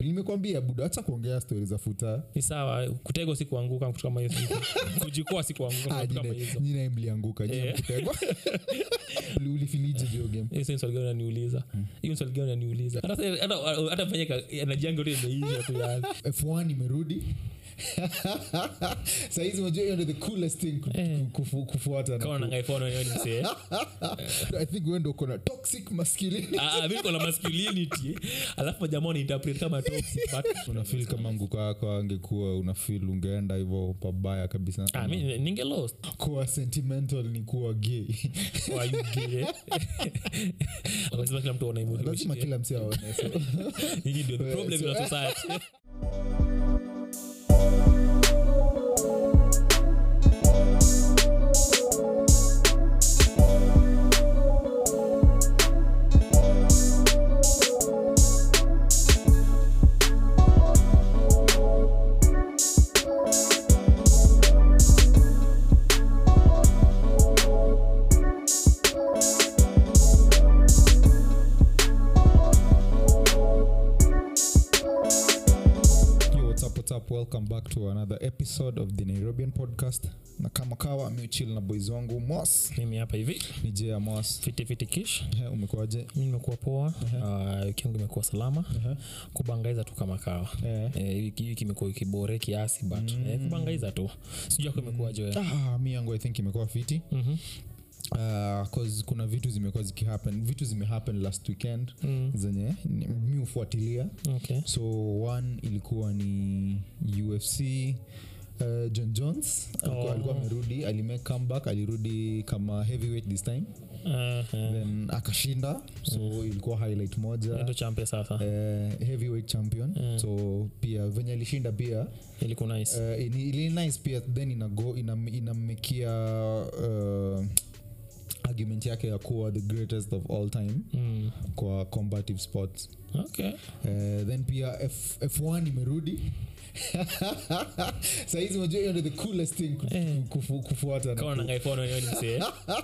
nimekwambia buda hacha kuongea stori za futa ni sawa kutegwa si kuanguka kitu kama hizo kujikoa si kuanguka Ah, kitu kama nyine- hizo nyine mlianguka nyine Eh. mkutegwa Uli- ulifiliji hiyo game hiyo si swali gani unaniuliza hiyo swali gani unaniuliza hata hata- hata fanyika anajianga tu imeisha tu yani f1 imerudi sahizi unajua hiyo ndio the coolest thing ku- Eh. kufu- kufuata na kama ku- nanga iphone wewe ni msee i think wewe ndio uko na toxic masculinity Ah, ah, mimi niko na masculinity alafu majamaa wanainterpret kama toxic but unafil kama nguko yako angekuwa unafil ungeenda hivyo pabaya kabisa ah mimi ninge lost kuwa sentimental ni kuwa gay why you gay lazima kila mtu aone mwili lazima kila msi aone so. hii ndio the problem in our society Yo, what's up, what's up? Welcome back to another episode of the Nairobian podcast. Na kama kawa miuchil na boys wangu Mos mimi hapa hivi ni Jay Mos. fiti fiti kish Eh, umekuwaje? mi nimekuwa poa Ah, wiki yangu imekuwa salama kubangaiza tu kama kawa Eh. Eh, wiki wiki imekuwa ikibore kiasi but eh, kubangaiza tu sijui ako imekuwa joe Ah, mi yangu i think imekuwa fiti Mhm. Uh, 'cause kuna vitu zimekuwa zikihappen vitu zimehappen last weekend Mm. zenye ni- mi hufuatilia okay so one ilikuwa ni ufc uh, john jones alikuwa, Oh. alikuwa amerudi alimake comeback alirudi kama heavyweight this time Aha. then akashinda so ilikuwa highlight moja ndo champe sasa uh, heavyweight champion Mm. so pia venye alishinda pia ilikuwa nice uh, ili, ili nice pia then inago inam, inammekia uh, argument yake ya kuwa the greatest of all time mm. kwa combative sports okay uh, then pia F, f1 imerudi sahizi unajua hiyo ndio the coolest thing ku- Eh. kufu, kufuata na kama ku- nanga iphone wewe ni msee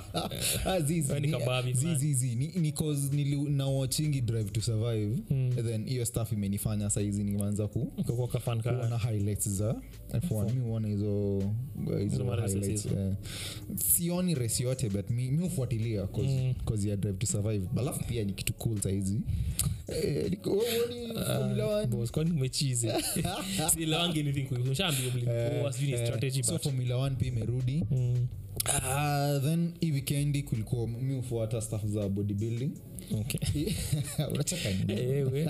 Ah, zizi, Wewe ni ni- kababi, zizi, man. zizi. ni, ni cause nili- nawatchingi drive to survive Mm. then hiyo staff imenifanya saizi nimeanza ku ukakuwa kafan ka kuona highlights za f1 mi huona hizo hizo Hizo maraces highlights hizo. eh. sioni resi yote but mi, mi hufuatilia cause, Mm. cause ya drive to survive alafu pia ni kitu cool saizi eh, niko- wewe huoni Formula One? boss kwani umechizi si lawangi anything kushambi mlikuwa sijui ni Eh, strategy so but formula 1 pia imerudi mm. Ah, then hii wikendi kulikuwa mi hufuata staff za bodybuilding okay unacheka nini? ewe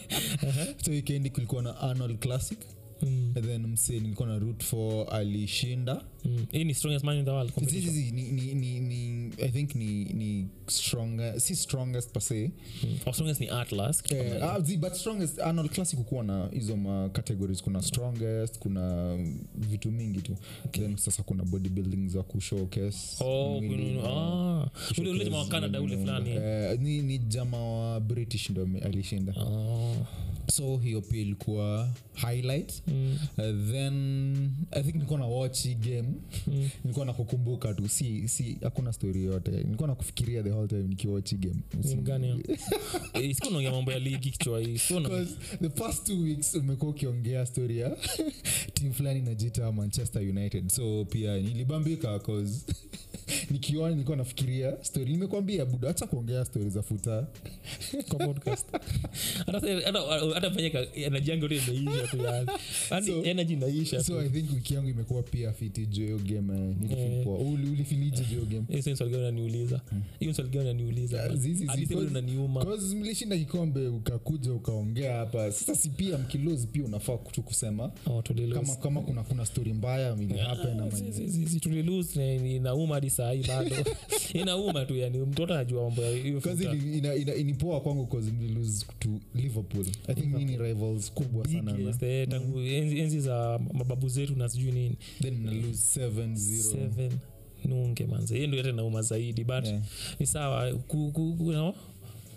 so wikendi kulikuwa na arnold classic mm. and then mse nilikuwa na root for alishinda Mm. hii ni strongest man in the world Zizi, competition zizi, ni, ni, ni, ni, i think ni, ni stronger, si strongest per se mm. Or strongest ni atlas kitu kama eh, hiyo. ah, zi, but strongest arnold classic kukuwa na hizo ma categories kuna strongest kuna vitu mingi tu then sasa kuna bodybuilding za kushowcase Oh, mwili kuna- na- ah. ule ule jamaa wa kushowcase Canada ule mwili. fulani Eh, ni, ni jama wa british ndo ame- alishinda Oh. so hiyo pia ilikuwa highlight Mm. uh, then i think nilikuwa na watch hii game Mm. nilikuwa na kukumbuka tu si si hakuna story yote nilikuwa na kufikiria the whole time nikiwatch hii game Game gani hiyo? Eh, sikuwa naongea mambo ya ligi kichwa hii sikuwa na- Because the past two weeks umekuwa ukiongea story ya tim fulani najita manchester united so pia nilibambika cause nikiona nilikuwa nafikiria story nimekwambia buda hacha kuongea story za futa kwa podcast hata sasa- hata- hata fanyika anajianga tu imeisha tu yani yani So- energy inaisha so tu i think wiki yangu imekuwa pia fiti juu ya hiyo game eh, nilifeel poa. Uli- ulifilije juu ya hiyo game hiyo si swali gani unaniuliza hiyo swali gani unaniuliza Ah, zizi, hadi zizi, sasa cause- unaniuma Cause mlishinda kikombe ukakuja ukaongea hapa sasa si pia mkilozi pia unafaa tu kusema oh tulilose kama, kama kuna kuna story mbaya ili happen ama Si- nini. si- si- si, tulilose na inauma hadi saa hii bado inauma tu yani mtoto anajua mambo ya hiyo Cause futa. ili- ina- ina- inipoa kwangu cause mlilose to liverpool i think mi ni rivals kubwa sana na- Biggest, eh, tangu enzi, enzi za mababu zetu na sijui nini then mnalose 7-0 seven nunge manze hiyo ndio hata nauma zaidi but Yeah. ni sawa ku, ku, ku, no?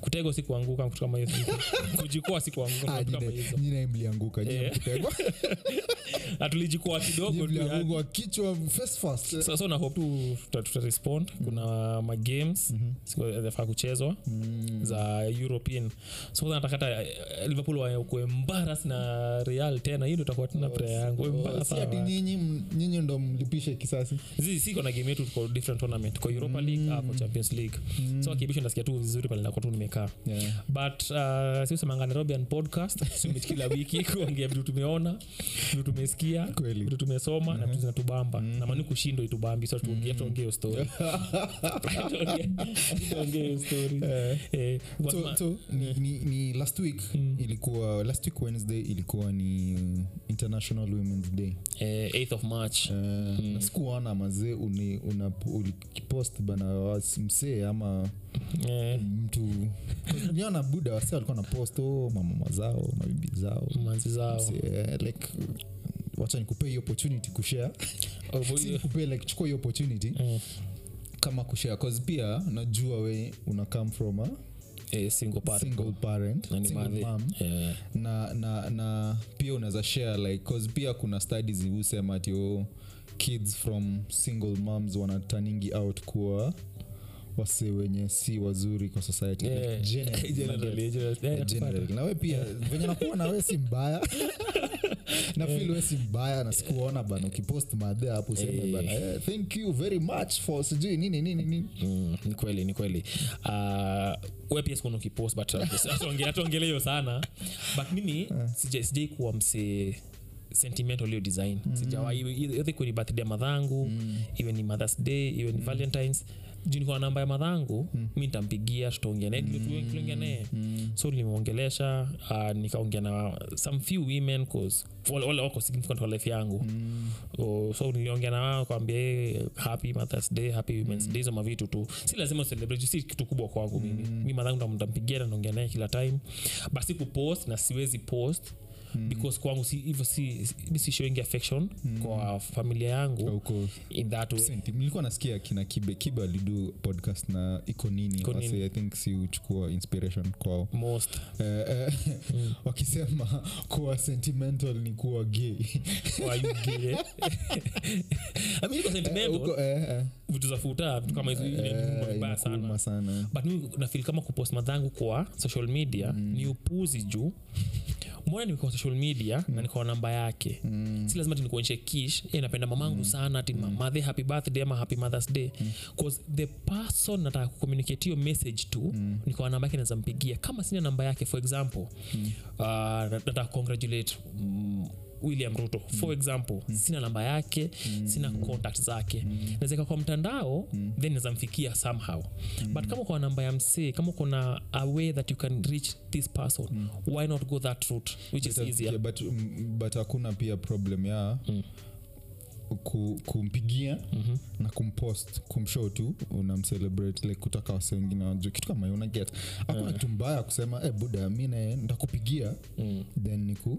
kutegwa si kuanguka kitu kama hizo kujikoa si kuanguka Ah, kitu kama nyine- hizo nyine mlianguka nyine Eh. mkutegwa. na tulijikoa Nyine kidogo tu yani. mlianguka kichwa face first. so, so na hope tu tuta, tuta respond kuna magames mm-hmm. zafaa kuchezwa Mm. za european so nataka hata eh, liverpool wakue embaras na real tena hiyo ndo itakuwa tena prayer yangu Oh, embaras si ati nyinyi m- nyinyi ndo mlipishe kisasi Zi- siko na game yetu kwa different tournament kwa europa league au kwa champions league so akibisho nasikia tu vizuri pale nakuwa tu nimekaa Yeah. but uh, siusemanga nairobian podcast sumit kila wiki kuongea vitu tumeona vitu tumesikia Kweli. vitu tumesoma na vitu zinatubamba na mani kushindwa itubambi so tuongee tuongee hiyo story Tuongee- tuongee hiyo story Eh, but so, ma- so ni, ni, ni last week Mm. ilikuwa last week wednesday ilikuwa ni international women's day eh, 8th of march uh, mm. sikuona mazee uni- una- ulipost bana was- msee ama eh, mtu niona buda wase walikuwa na post oh, mamama zao mabibi zao manzi zao Msee, like wacha nikupee hiyo opportunity kushare Oh, si nikupee like chukua hiyo opportunity eh, kama kushare cause pia najua we una come from a eh, single parent. single parent Na ni single madhe. mom Eh, na, na, na pia unaweza share like cause pia kuna studies husema ati oh, kids from single moms wanataningi out kuwa wase wenye si wazuri kwa society like eh, generally, generally, generally, eh, Eh, generally. na we pia venye nakuwa na we si mbaya na feel we si mbaya na sikuona bana ukipost madhe hapo useme Eh. bana eh, thank you very much for sijui nini nini nini Mm, ni kweli ni kweli uh, we pia sikuna ukipost but hatuongele hiyo sana but mimi sija- sijai kuwa msee sentimental hiyo design mm. sijawaiedhe kweni birthday ya madhangu mm. iwe ni mothers day iwe ni valentines juu niko na namba ya madhangu mm. mi nitampigia tutaongea naye mm. tuliongea naye mm. so nilimwongelesha uh, nikaongea na some few women cause wale wale wako significant kwa life yangu mm. oh, so niliongea na wao kwambia hey, happy mothers day happy women's day zoma vitu tu si lazima celebrate si kitu kubwa kwangu mimi mi madhangu ntampigia na naongea naye kila time basi kupost na siwezi post mm. because kwangu si hivyo si mi si showing affection mm. kwa familia yangu Huko in that way Senti, nilikuwa nasikia kina kibe kibe alidu podcast na iko nini Iko Nini. wase i think si uchukua inspiration kwao most eh, eh, wakisema kuwa sentimental ni kuwa gay Why you gay? I mean, iko sentimental Uko, eh, eh, vitu za futa vitu kama hizo ile eh, ni vibaya sana inakuuma sana but mi nafil kama kupost madhangu kwa social media mm. ni upuzi juu mbona niko social media mm. na niko na namba yake mm. si lazima tinikuonyeshe kish e, napenda mamangu mm. sana ati mm. madhe happy birthday ama happy mothers day bcause the person nataka kucommunicate hiyo message tu mm. niko na namba yake naweza mpigia kama sina namba yake for example mm. uh, nataka congratulate mm, william ruto for example mm. sina namba yake mm. sina contact zake mm. nawezeka kwa mtandao mm. then naweza mfikia somehow mm. but kama kwa namba ya msee kama kuna a way that you can reach this person mm. why not go that route which is But, easier yeah, but, mm, but hakuna pia problem ya Mm. ku, kumpigia Mhm. na kumpost kumshow tu unamcelebrate like kutaka wase wengine wajue kitu kama hiyo unaget hakuna kitu mbaya kusema eh buda mi naye ntakupigia Mm. then niku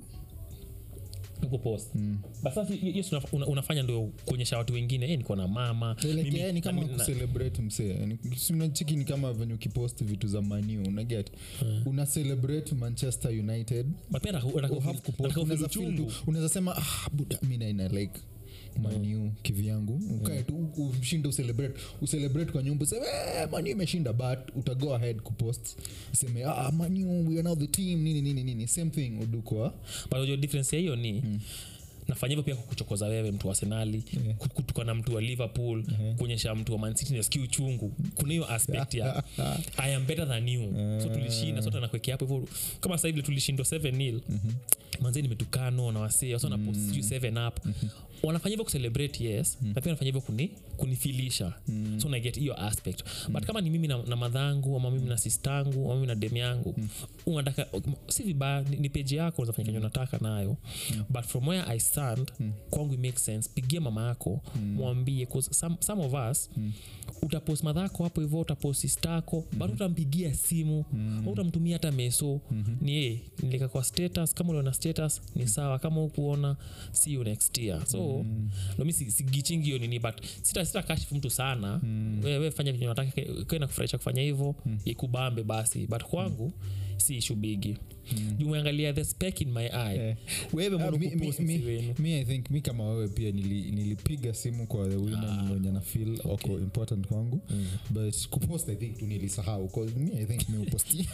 kupost mm. but sasa hiyo hiyo si una- unafanya ndio kuonyesha watu wengine eh, niko na mama like, Mimi- yeah, ni kama na- na- kucelebrate msee Ni- si unachiki ni kama venye ukipost vitu za maniu unaget una celebrate manchester united but pia nataka- nataka You have kufeel- kupost. nataka kufeel Unaweza feel uchungu. tu- unaweza sema ah, buda mi naina like maniu kivyangu ukae tu u- ushinde ucelebrate ucelebrate kwa nyumba useme eh, maniu imeshinda but utago ahead kupost useme ah, maniu we are now the team nini nini nini same thing udu kwa but unajua difference ya hiyo ni nafanya hivyo pia kukuchokoza wewe mtu wa senali Yeah. kutuka na mtu wa liverpool kuonyesha mtu wa mancity nasikia uchungu kuna hiyo aspect ya i am better than you so tulishinda sote nakwekea hapo hivyo kama sasa hivi tulishindwa 7 nil manzee nimetukano na wasee wasa na post sijui 7 up wanafanya hivyo kucelebrate yes na pia wanafanya hivyo kuni, kunifilisha so naget hiyo aspect but kama ni mimi na, na madhangu ama mimi na sistangu ama mimi na dem yangu unataka si vibaya ni, ni peji yako unazafanya kenye unataka nayo but from where i understand kwangu it makes sense pigia mama yako mwambie 'cause some, some of us utapost madhako hapo hivyo utapost sistako mm bado utampigia simu au utamtumia hata meso ni ye nilika kwa status kama uliona status ni sawa kama ukuona see you next year so nomi sigichingi hiyo nini but sita, sita kashifu mtu sana wewe fanya vinyo nataka kae na kufurahisha kufanya hivyo ikubambe basi but kwangu si ishu bigi mm. umeangalia the speck in my eye Eh. wewe Ah, mbona mi- mi- kupost mi- msi wenu mi i think mi kama wewe pia nili- nilipiga simu kwa the women wenye na feel wako important kwangu but kupost i think tu nilisahau 'cause mi i think mi uposti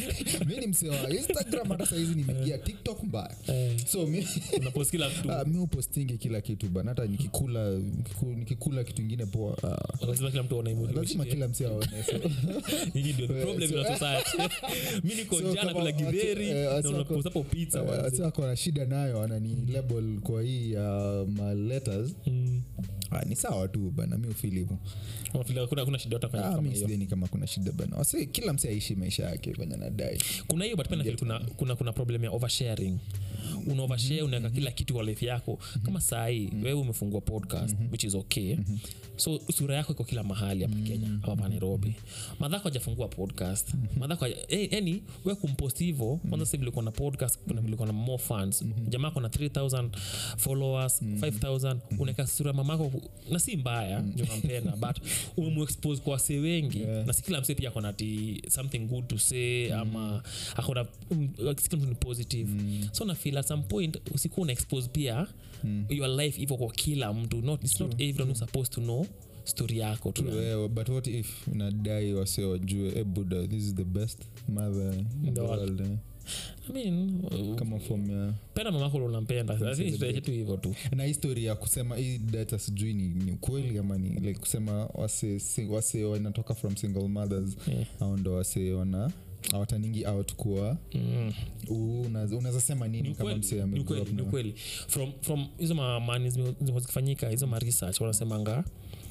mi ni msee wa instagram hata saizi nimeingia tiktok mbaya Eh, so mi unapost kila kitu Ah, mi upostingi kila kitu bana hata nikikula nikiku- nikikula kitu ingine poa ah, lazima kila mtu aone lazima kila msi aone so, Hii ndio the problem in our society mi niko So, jana kama kula githeri watu- eh, na watu wako- unapost hapo pizza eh, manze. watu wako na shida nayo anani label kwa hii uh, ma letters Mm. ah, ni sawa tu bana mi ufili hivo Unafeel hakuna hakuna shida utafanya ah, kama mi hiyo sidhani kama kuna shida bana wasi kila msi aishi maisha yake venye nadai kuna hiyo but pia nafeel kuna, kuna, kuna problem ya oversharing una overshare unaweka kila kitu kwa life yako kama sahii wewe umefungua podcast which is okay so sura yako iko kila mahali hapa kenya ama hapa nairobi madhako ajafungua podcast madhako haja- eh, yani we kumpost hivo kwanza sasa vile uko na podcast kuna vile uko na more fans jamaa kona 3000 followers 5000 unaweka sura ya mamako ku- na si mbaya ndio nampenda but umemuexpose kwa wasee wengi Yeah. na si kila msee pia akona ti something good to say ama akona um, si kila mtu ni positive so na feel at some point usikuwa una expose pia your life hivyo kwa kila mtu not, it's not everyone who's supposed to know story yako tu Eh, but what if nadai wase wajue e buda this is the best mother in the world. world eh. I mean, uh, kama form ya penda mamako ule unampenda I think tutaacha tu hivyo tu na histori ya kusema hii data sijui ni, ni ukweli ama ni like kusema wase, si- wase wanatoka from single mothers Yeah. au ndo wase wana awataningi out kuwa Mm. unaweza sema Ni nini kama ukweli, msee ni ame ukweli, ni ukweli from from hizo ma- mani zime- zimekuwa zikifanyika hizo ma research wanasemanga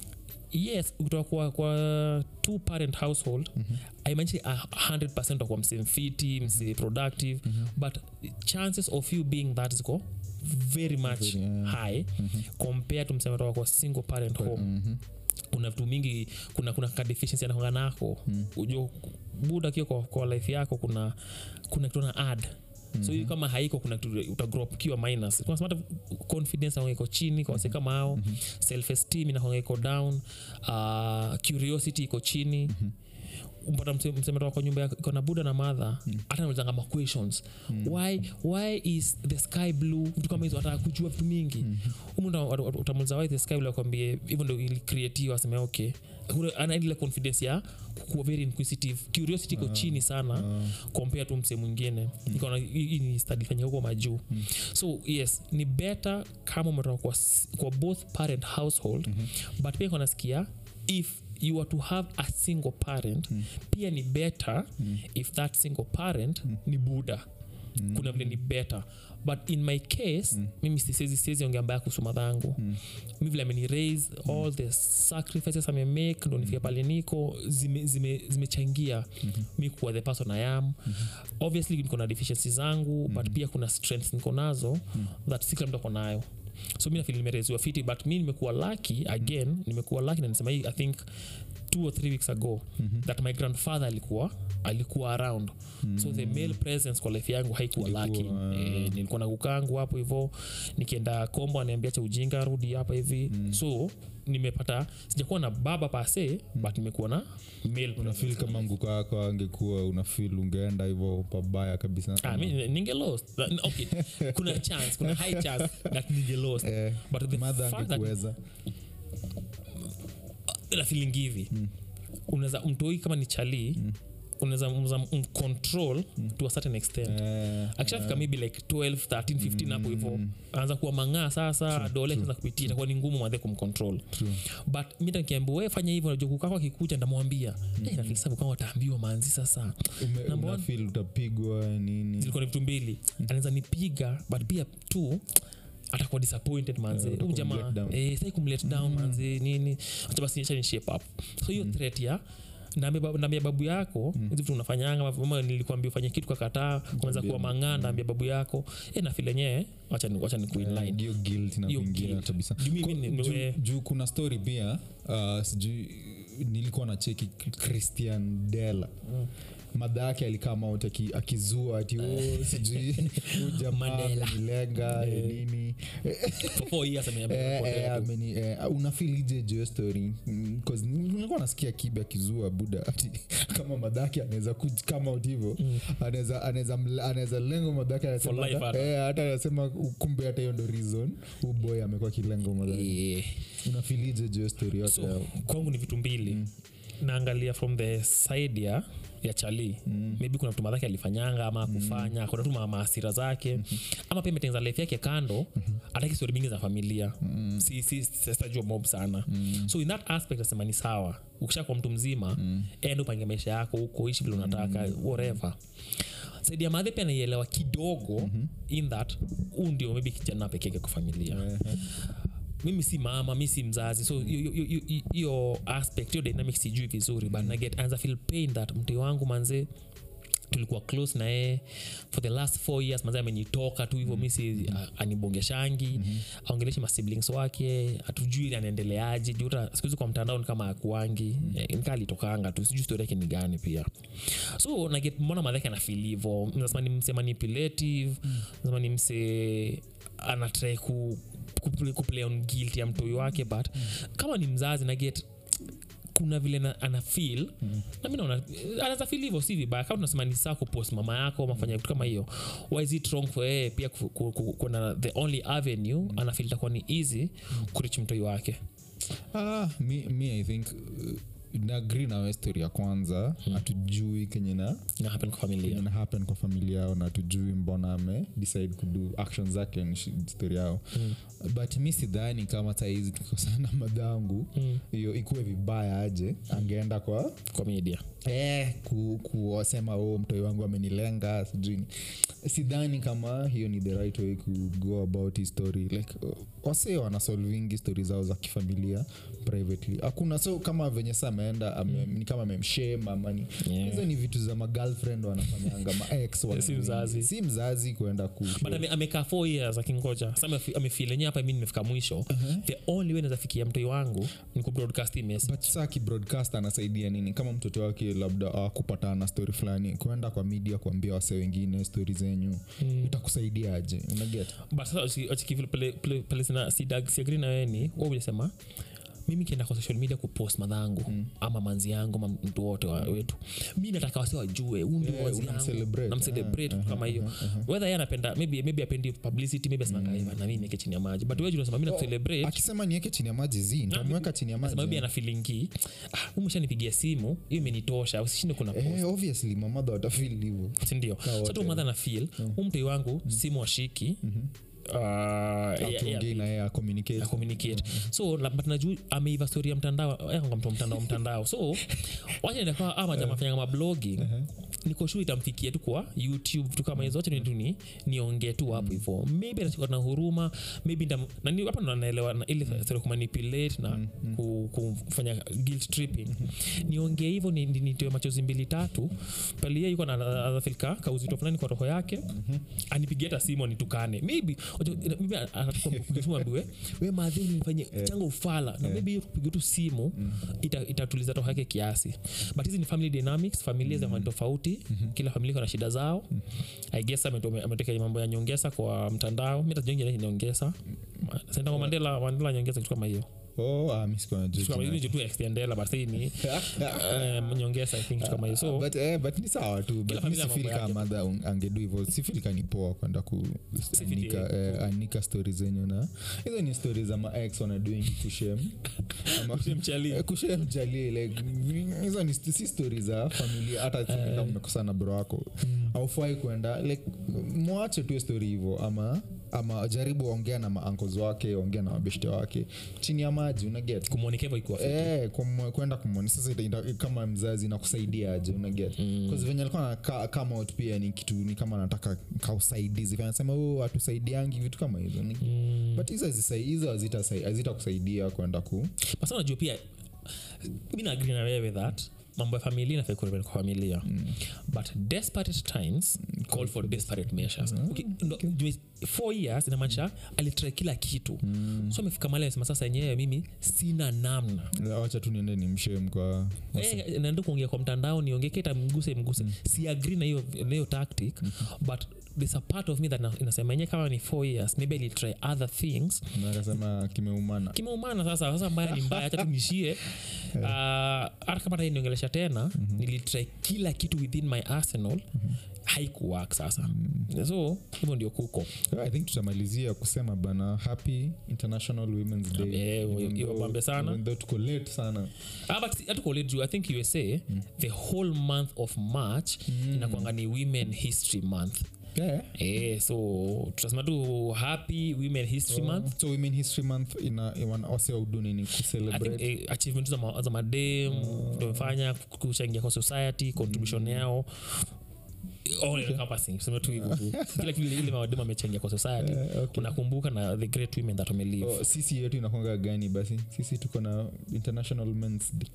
yes kutoka kwa, kwa two parent household mm-hmm. aimaanishi 100 utakuwa msee mfiti msee productive mm-hmm. but chances of you being that ziko very much Very, yeah. high mm-hmm. compared to msee toka kwa single parent home Mhm. kuna vitu mingi kuna kuna ka deficiency anakonga nako mm. ujua buda kio kwa, kwa life yako kuna kuna kitu na ad so hiyo kama haiko kuna kitu utagrow up kiwa minus Kwa sababu hata confidence inakuwa iko chini kwa wase kama hao self esteem inakuwa iko down uh, curiosity iko chini mpata msemetoka kwa nyumba yako- iko na buda na madha hata naulizanga ma questions why, why is the sky blue vitu kama hizo ataka kujua vitu mingi umu utamuliza why the sky blue akwambie hivyo ndo ilicreatiwa aseme okay Kuna- ana ile confidence ya kuwa very inquisitive curiosity iko chini sana compare tu mse mwingine Nikaona hii hii ni study fanyika huko majuu so yes ni better kama umetoka kwa, s- kwa both parent household but pia konasikia if you are to have a single parent pia ni better if that single parent ni buda kuna vile ni better but in my case mimi sisezi siwezi ongea mbaya kuhusu madhangu mi vile ameni raise all the sacrifices amemake ndo nifika pale niko zimechangia zime, zimechangia mi kuwa the person i am obviously niko na deficiency zangu but pia kuna strengths niko nazo that si kila mtu ako nayo so mi nafili nimereziwa fiti but mi nimekuwa lucky again nimekuwa lucky na nisema hii i think two or three weeks ago mm-hmm. that my grandfather alikuwa alikuwa around mm-hmm. so the male presence kwa life yangu haikuwa laki Ilikuwa, e, nilikuwa na kukangu hapo hivo nikienda kombo aniambia cha ujinga rudi hapa hivi mm. so nimepata sijakuwa na baba pase mm. but nimekuwa na male presence. unafil kama mguko wako angekuwa unafil ungeenda hivo pabaya kabisa Ah, mi ninge lost Na- okay kuna chance kuna high chance that ninge lost Eh, but the madha fact that angekuweza na feeling hivi unaweza mtoi kama ni chalii unaweza unaweza mcontrol to a certain extent Eh, akishafika maybe like 12 13 15 hapo hivo anza kuwa mang'aa sasa dole anza kupitia itakuwa ni ngumu madhe kumcontrol true. but mi takiambia we fanya hivyo najua kukako akikuja ndamwambia hey, nafilisa kukako wataambiwa manzi sasa Ume- Number one. unafeel utapigwa nini zilikuwa ni vitu mbili anaweza nipiga but pia tu atakuwa disappointed manze Yeah, Huyu utakuwa jamaa mlet down. eh, sai kumlet down manze nini acha basi acha ni shape up so hiyo threat ya naambia babu- naambia babu yako hizi vitu unafanyanga ama nilikwambia ufanye kitu kakataa unaweza kuwa mang'aa naambia babu yako e nafil enyewe wacha ni, wacha ni kuinline hiyo guilt na Hiyo kuingia guilt. kabisa Juu mimi Ko- ni- juu- we- juu kuna story pia uh, sijui nilikuwa na cheki christian dela madha yake alikama out aki- akizua ati oh, sijui huyu jamaa Mandela. amenilenga eh, nini for four years ame- ame- Eh, eh, ame- ameni eh, unafilije jo story Mm, 'cause nilikuwa nasikia kibe akizua buda ati kama madhake anaweza kama out hivo anaweza anaweza mle- anaweza lengo madhake anasema For life hata- hata. eh, hata anasema kumbe hata hiyo ndo reason uboy amekuwa kilengo madhake Eh. unafilije jo story yote so yao? kwangu ni vitu mbili naangalia from the side ya ya chali mm. maybe kuna mtu madhake alifanyanga ama akufanya mm. kuna tu ma- maasira zake mm-hmm. ama pia imetengeneza life yake kando mm-hmm. ataki stori mingi za familia mm. si, si, sitajua mob sana mm. so in that aspect nasema ni sawa ukisha kwa mtu mzima mm. enda upange maisha yako huko ishi vile unataka mm. whatever saidi ya madhe pia naielewa kidogo mm-hmm. in that huu ndio maybe kijana pekeke kwa familia Eh, mimi si mama mi si mzazi so hiyo- hiyo- hiyo- hiyo- hiyo aspect hiyo dynamic sijui vizuri but naget anza feel pain that mti wangu manze tulikuwa close na yeye for the last four years manze amenitoka tu hivyo mi si a- anibongeshangi mm-hmm. aongeleshi masiblings wake hatujui anaendeleaje juta sikuhizi kwa mtandao ni kama akuangi mm-hmm. nikaa alitokanga tu sijui story yake ni gani pia so naget mbona madhake anafil hivo nasema ni mse manipulative nasema ni mse anatrai ku kuplay, kuplay on guilt ya mtoi wake but kama ni mzazi naget kuna vile na, ana feel mm. na mi naona anaweza feel hivyo si vibaya kama tunasema ni saa kupost mama yako mafanya vitu kama hiyo why is it wrong for yeye pia ku- ku- ku- kuna the only avenue mm. anafeel itakuwa ni easy mm. kurich mtoi wake ah, mi, mi i think uh, naagri nawe story ya kwanza hatujui kenye na na happen kwa familia kenye na happen kwa familia yao na tujui mbona ame decide kudu action zake ni shi- story yao mm. but mi sidhani kama saizi tukikosana madhangu hiyo mm. ikuwe vibaya aje angeenda kwa kwa media eh, ku, kuwasema oh, mtoi wangu amenilenga sijui ni- sidhani kama hiyo ni the right way ku go about his story like uh, wasee wanasolvingi stori zao za kifamilia privately hakuna so kama venye sa ameenda ame, ni kama amemshem ama ni Yeah. hizo ni vitu za magirlfriend wanafanyanga maex wana- Si mzazi. si mzazi kuenda ku but ame- amekaa four years akingoja sa amefil enyewe hapa mi nimefika mwisho the only way nazafikia mtoi wangu ni kubroadcast hii message but saa kibroadcast anasaidia nini kama mtoto wake labda akupatana na story fulani kuenda kwa media kuambia wase wengine stori zenyu mm. itakusaidia aje unaget but sasa usi- uchiki- pale- pale- pale sina- sidag- siagri na wewe ni wa ulisema mimi kienda kwa social media kupost madhangu mm. ama manzi yangu ama mtu wote wa wetu mi nataka wasi wajue huu ndio Yeah, manzi unamcelebrate. yangu namcelebrate kitu kama hiyo whether ye anapenda maybe maybe apendi publicity maybe asemanga mm. na mimi nieke chini ya maji but wewe unasema mimi nakucelebrate akisema niweke chini ya maji zi ntamweka chini ya Nasema maybe maji ana feelingi ah, umeshanipigia simu hiyo imenitosha usishinde kuna post Eh, obviously mamadha watafil hivo sindio wote. satu madha na fil huu mtoi wangu simu washiki uh, yeah, yeah, tuongei na yeye na acommunicate communicate so la- but najuu ameiva story ya mtandao yanga mtu wa mtandao mtandao so wachandakaa ama jamaa fanyanga mablogging niko sure itamfikia tu kwa youtube vitu kama hizo wacha ni tu ni niongee tu hapo hivyo maybe atachukua na huruma maybe ndam, na ni- hapa ndo naelewa na ile story kumanipulate na ku, kufanya guilt tripping niongee hivyo ni- ni- nitoe machozi mbili tatu pale yeye yuko na anafilika kauzito fulani kwa roho yake anipigie hata simu anitukane maybe unajua, ina- maybe atakupiga simu ambiwe we madhi ulinifanyia changa ufala na maybe hiyo kupiga tu simu ita- itatuliza roho yake kiasi but hizi ni family dynamics familia za watu tofauti kila familia iko na shida zao i guess ameto- ameteka mambo ya nyongesa kwa mtandao mi tajongi nyongesa senda kwa mandela mandela nyongesa kitu kama hiyo oh, ah, mi sikuwa najua Kitu kama jina. hiyo ni tu extendela but hii ni um, nyongesa i think kitu kama hiyo so but, eh, but ni sawa tu but mi familia sifil mambo kama madha un- angedu hivo sifil ka ni poa kwenda kuanika eh, anika stori zenyu na hizo ni stori za maex wanadoing kushem Ama- Kushemchali. Eh, kushem chali like hizo ni si stori za familia hata kama umekosana bro wako aufai kwenda like mwache tu stori hivo ama ama jaribu ongea na maankos wake ongea na mabeshte wake chini ya maji unaget kumwonekeva ikuwa Eh, kum- kwenda kumwoni sasa ita- ita- kama mzazi nakusaidia aje unaget mm. venye alikuwa na ka- come out pia ni kitu ni kama anataka kausaidizi anasema oh, atusaidiangi vitu kama hizo ni mm. but hizo hazisai- hizo hazitasai- hazitakusaidia kwenda ku basa unajua pia mi naagri na wewe that mambo ya familia nafai kuremain kwa familia but desperate times call for desperate measures okay, ndo- juu four years inamaanisha alitry kila kitu so amefika mali amesema sasa yenyewe mimi sina namna wacha tu niende ni mshem kwa Eh, naenda kuongea kwa mtandao niongee kita mguse mguse si agree na hiyo na hiyo tactic but there's a part of me that na- inasema yenyewe kama ni four years maybe I'll try other things na akasema kimeumana kimeumana sasa sasa mbaya ni mbaya hacha tunishie hata kama hata niongelesha tena nilitry kila kitu within my arsenal haikuwork sasa so hivyo ndio kuko i think tutamalizia kusema bana happy international women's day Eh, Even hiyo though- mambo sana. even though tuko late sana Ah, but si- hatuko late juu i think usa the whole month of march inakwanga ni women history month yeah. Eh, so tutasema tu happy women history month so women history month ina ina- wase waudu nini I think kucelebrate eh, achievement za, ma, za madem tumefanya kuchangia kwa society contribution yao all encompassing tuseme tu hivyo tu kila kitu ile madem amechangia kwa society Eh, okay. unakumbuka na the great women that wamelive Oh, sisi yetu inakwanga gani basi sisi tuko na international men's day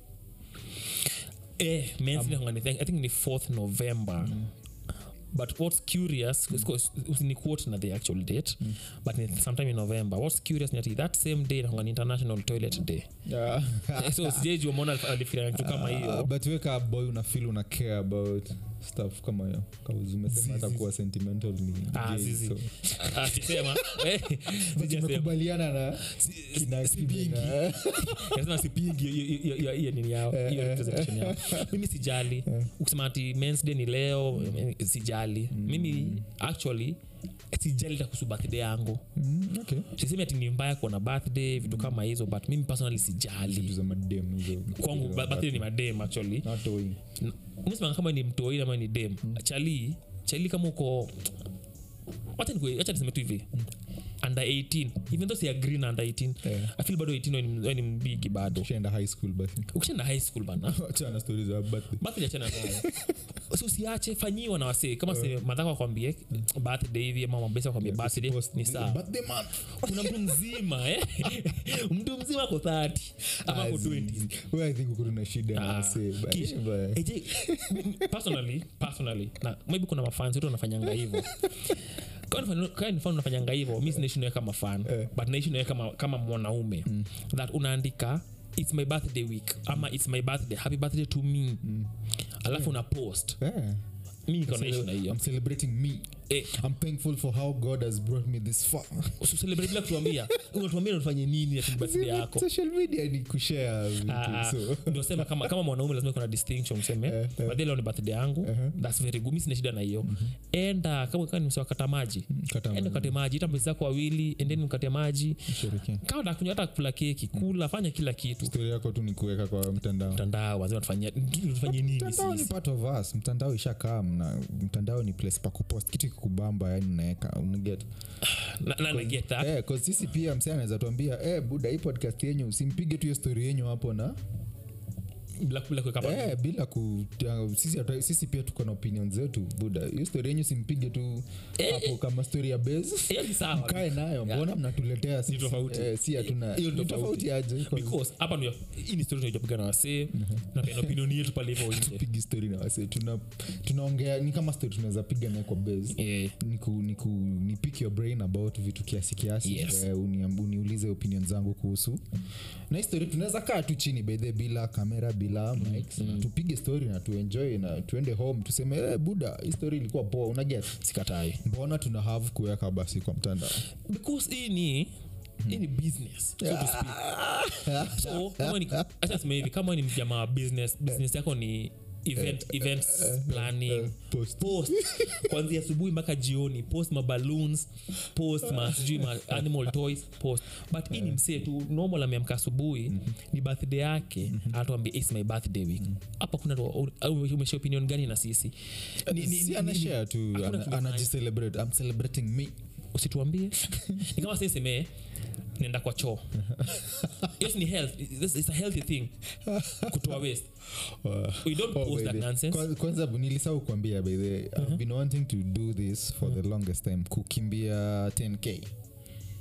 eh, men's day hungani, I think ni 4th november but what's curious mm. ni quote na the actual date but ni sometime in november what's curious ni ati that same day inakuanga ni international toilet day yeah. Eh, so sijejua mona alifikiria kitu kama Uh, hiyo but weka boy una feel una care about stuff kama hiyo umesema hata kuwa sentimental ni Ah, gay, zizi. so. akisema eh, sijasema. tumekubaliana na kina sipingi. Kibe na- Nasema sipingi hiyo- hiyo- hiyo- hiyo nini yao hiyo representation yao mimi sijali ukisema ati mens day ni leo eh, sijali mimi actually sijali hata kuhusu birthday yangu Mm, okay. sisemi ati ni mbaya kuwa na birthday vitu kama hizo but mimi personally Vitu sijali za madem hizo. kwangu ba- birthday ni madem actually Not owing. msema kama ni mtoi ama ni dem chali chali kama uko wacha nikue- wacha niseme tu hivi under 18 even though si agree na under 18 Yeah. i feel bado 18 wewe ni- wewe ni mbigi bado Ushaenda high school basi ukishaenda high school bana achana stori za birthday. birthday achana nayo so usiache fanyiwa na wasee kama se madhaka wakwambie birthday hivi ama mabesi wakwambie birthday Post- ni sawa birthday month. kuna mtu mzima eh? mtu mzima ako 30 ama ako Azi. 20 Wewe I think uko na shida na Ah, wasee, but- kisha- but- Eh, je, m- personally personally na maybe kuna mafans wetu wanafanyanga hivyo kanifan unafanyanga hivyo mi sinaishi nawe kama fan Eh. but naishi nawe kama, kama mwanaume that unaandika its my birthday week ama its my birthday happy birthday to me alafu una post Yeah. mi niko naishi na hiyo I'm celebrating me. Eh, I'm thankful for how God has brought me this far. usicelebrate bila kutuambia unatuambia unafanye nini ati ni birthday yako Social media ni kushare vitu, Ah, so. ndio sema kama, kama mwanaume lazima kuna distinction useme Eh, eh. birthday leo ni birthday yangu thats very good mi sina shida na hiyo enda kama kama ni msiwakata maji Kata enda maji. ukate maji ita mbezi zako wawili endeni mkate maji Sherekea. kama takunywa hata kula keki kula fanya kila kitu Story yako tu ni kuweka kwa mtandao mtandao wazima tufanye tufanye nini mtandao ni sisi part of us mtandao ishakaa na mtandao ni place pa kupost kitu kikubamba yani unaweka unaget na, na, na get that Eh, 'cause sisi pia msee anaweza tuambia eh, buda hii podcast yenyu usimpige tu hiyo story yenyu hapo na bila bila kuweka pa- eh, bila ku ya, sisi, hata- sisi pia tuko na opinion zetu buda hiyo story yenyu simpige tu hapo kama story ya base hiyo ni sawa mkae nayo mbona mnatuletea sisi? tofauti. eh, si hatuna Hiyo ni ni tofauti. tofauti aje Because because hapa ndio hii ni story tunapiga na wasee na pia opinion yetu pale hivyo nje pigi story na wase tuna tunaongea ni kama story tunaweza piga naye kwa base eh ni, ku, ni, ku, ni pick your brain about vitu kiasi kiasi Yes. eh, uniam- uniulize opinion zangu kuhusu na hii story tunaweza kaa tu chini bedhe bila kamera bila mics na tupige story na tuenjoy na tuende home tuseme eh, buda hii story ilikuwa poa unaget sikatai mbona tuna have kuweka basi kwa mtandao because hii ni hii ni business so to speak so kama ni acha niseme hivi kama ni jamaa wa business business yako ni event events planning post. post kwanzia asubuhi mpaka jioni post ma balloons post ma sijui ma animal toys post but hii ni msee tu normal ameamka asubuhi ni birthday yake anatuambia its my birthday week hapa kuna umesha opinion gani na sisi Ni- ni- si ni- anashare tu hakuna ana- tumefanya. anajicelebrate i'm celebrating me usituambie ni kama sisemee nenda kwa choo yes ni health This is a healthy thing kutoa waste we don't Oh, post by that the- nonsense Kwa- kwanza nilisau kuambia by the i've been wanting to do this for the longest time kukimbia 10k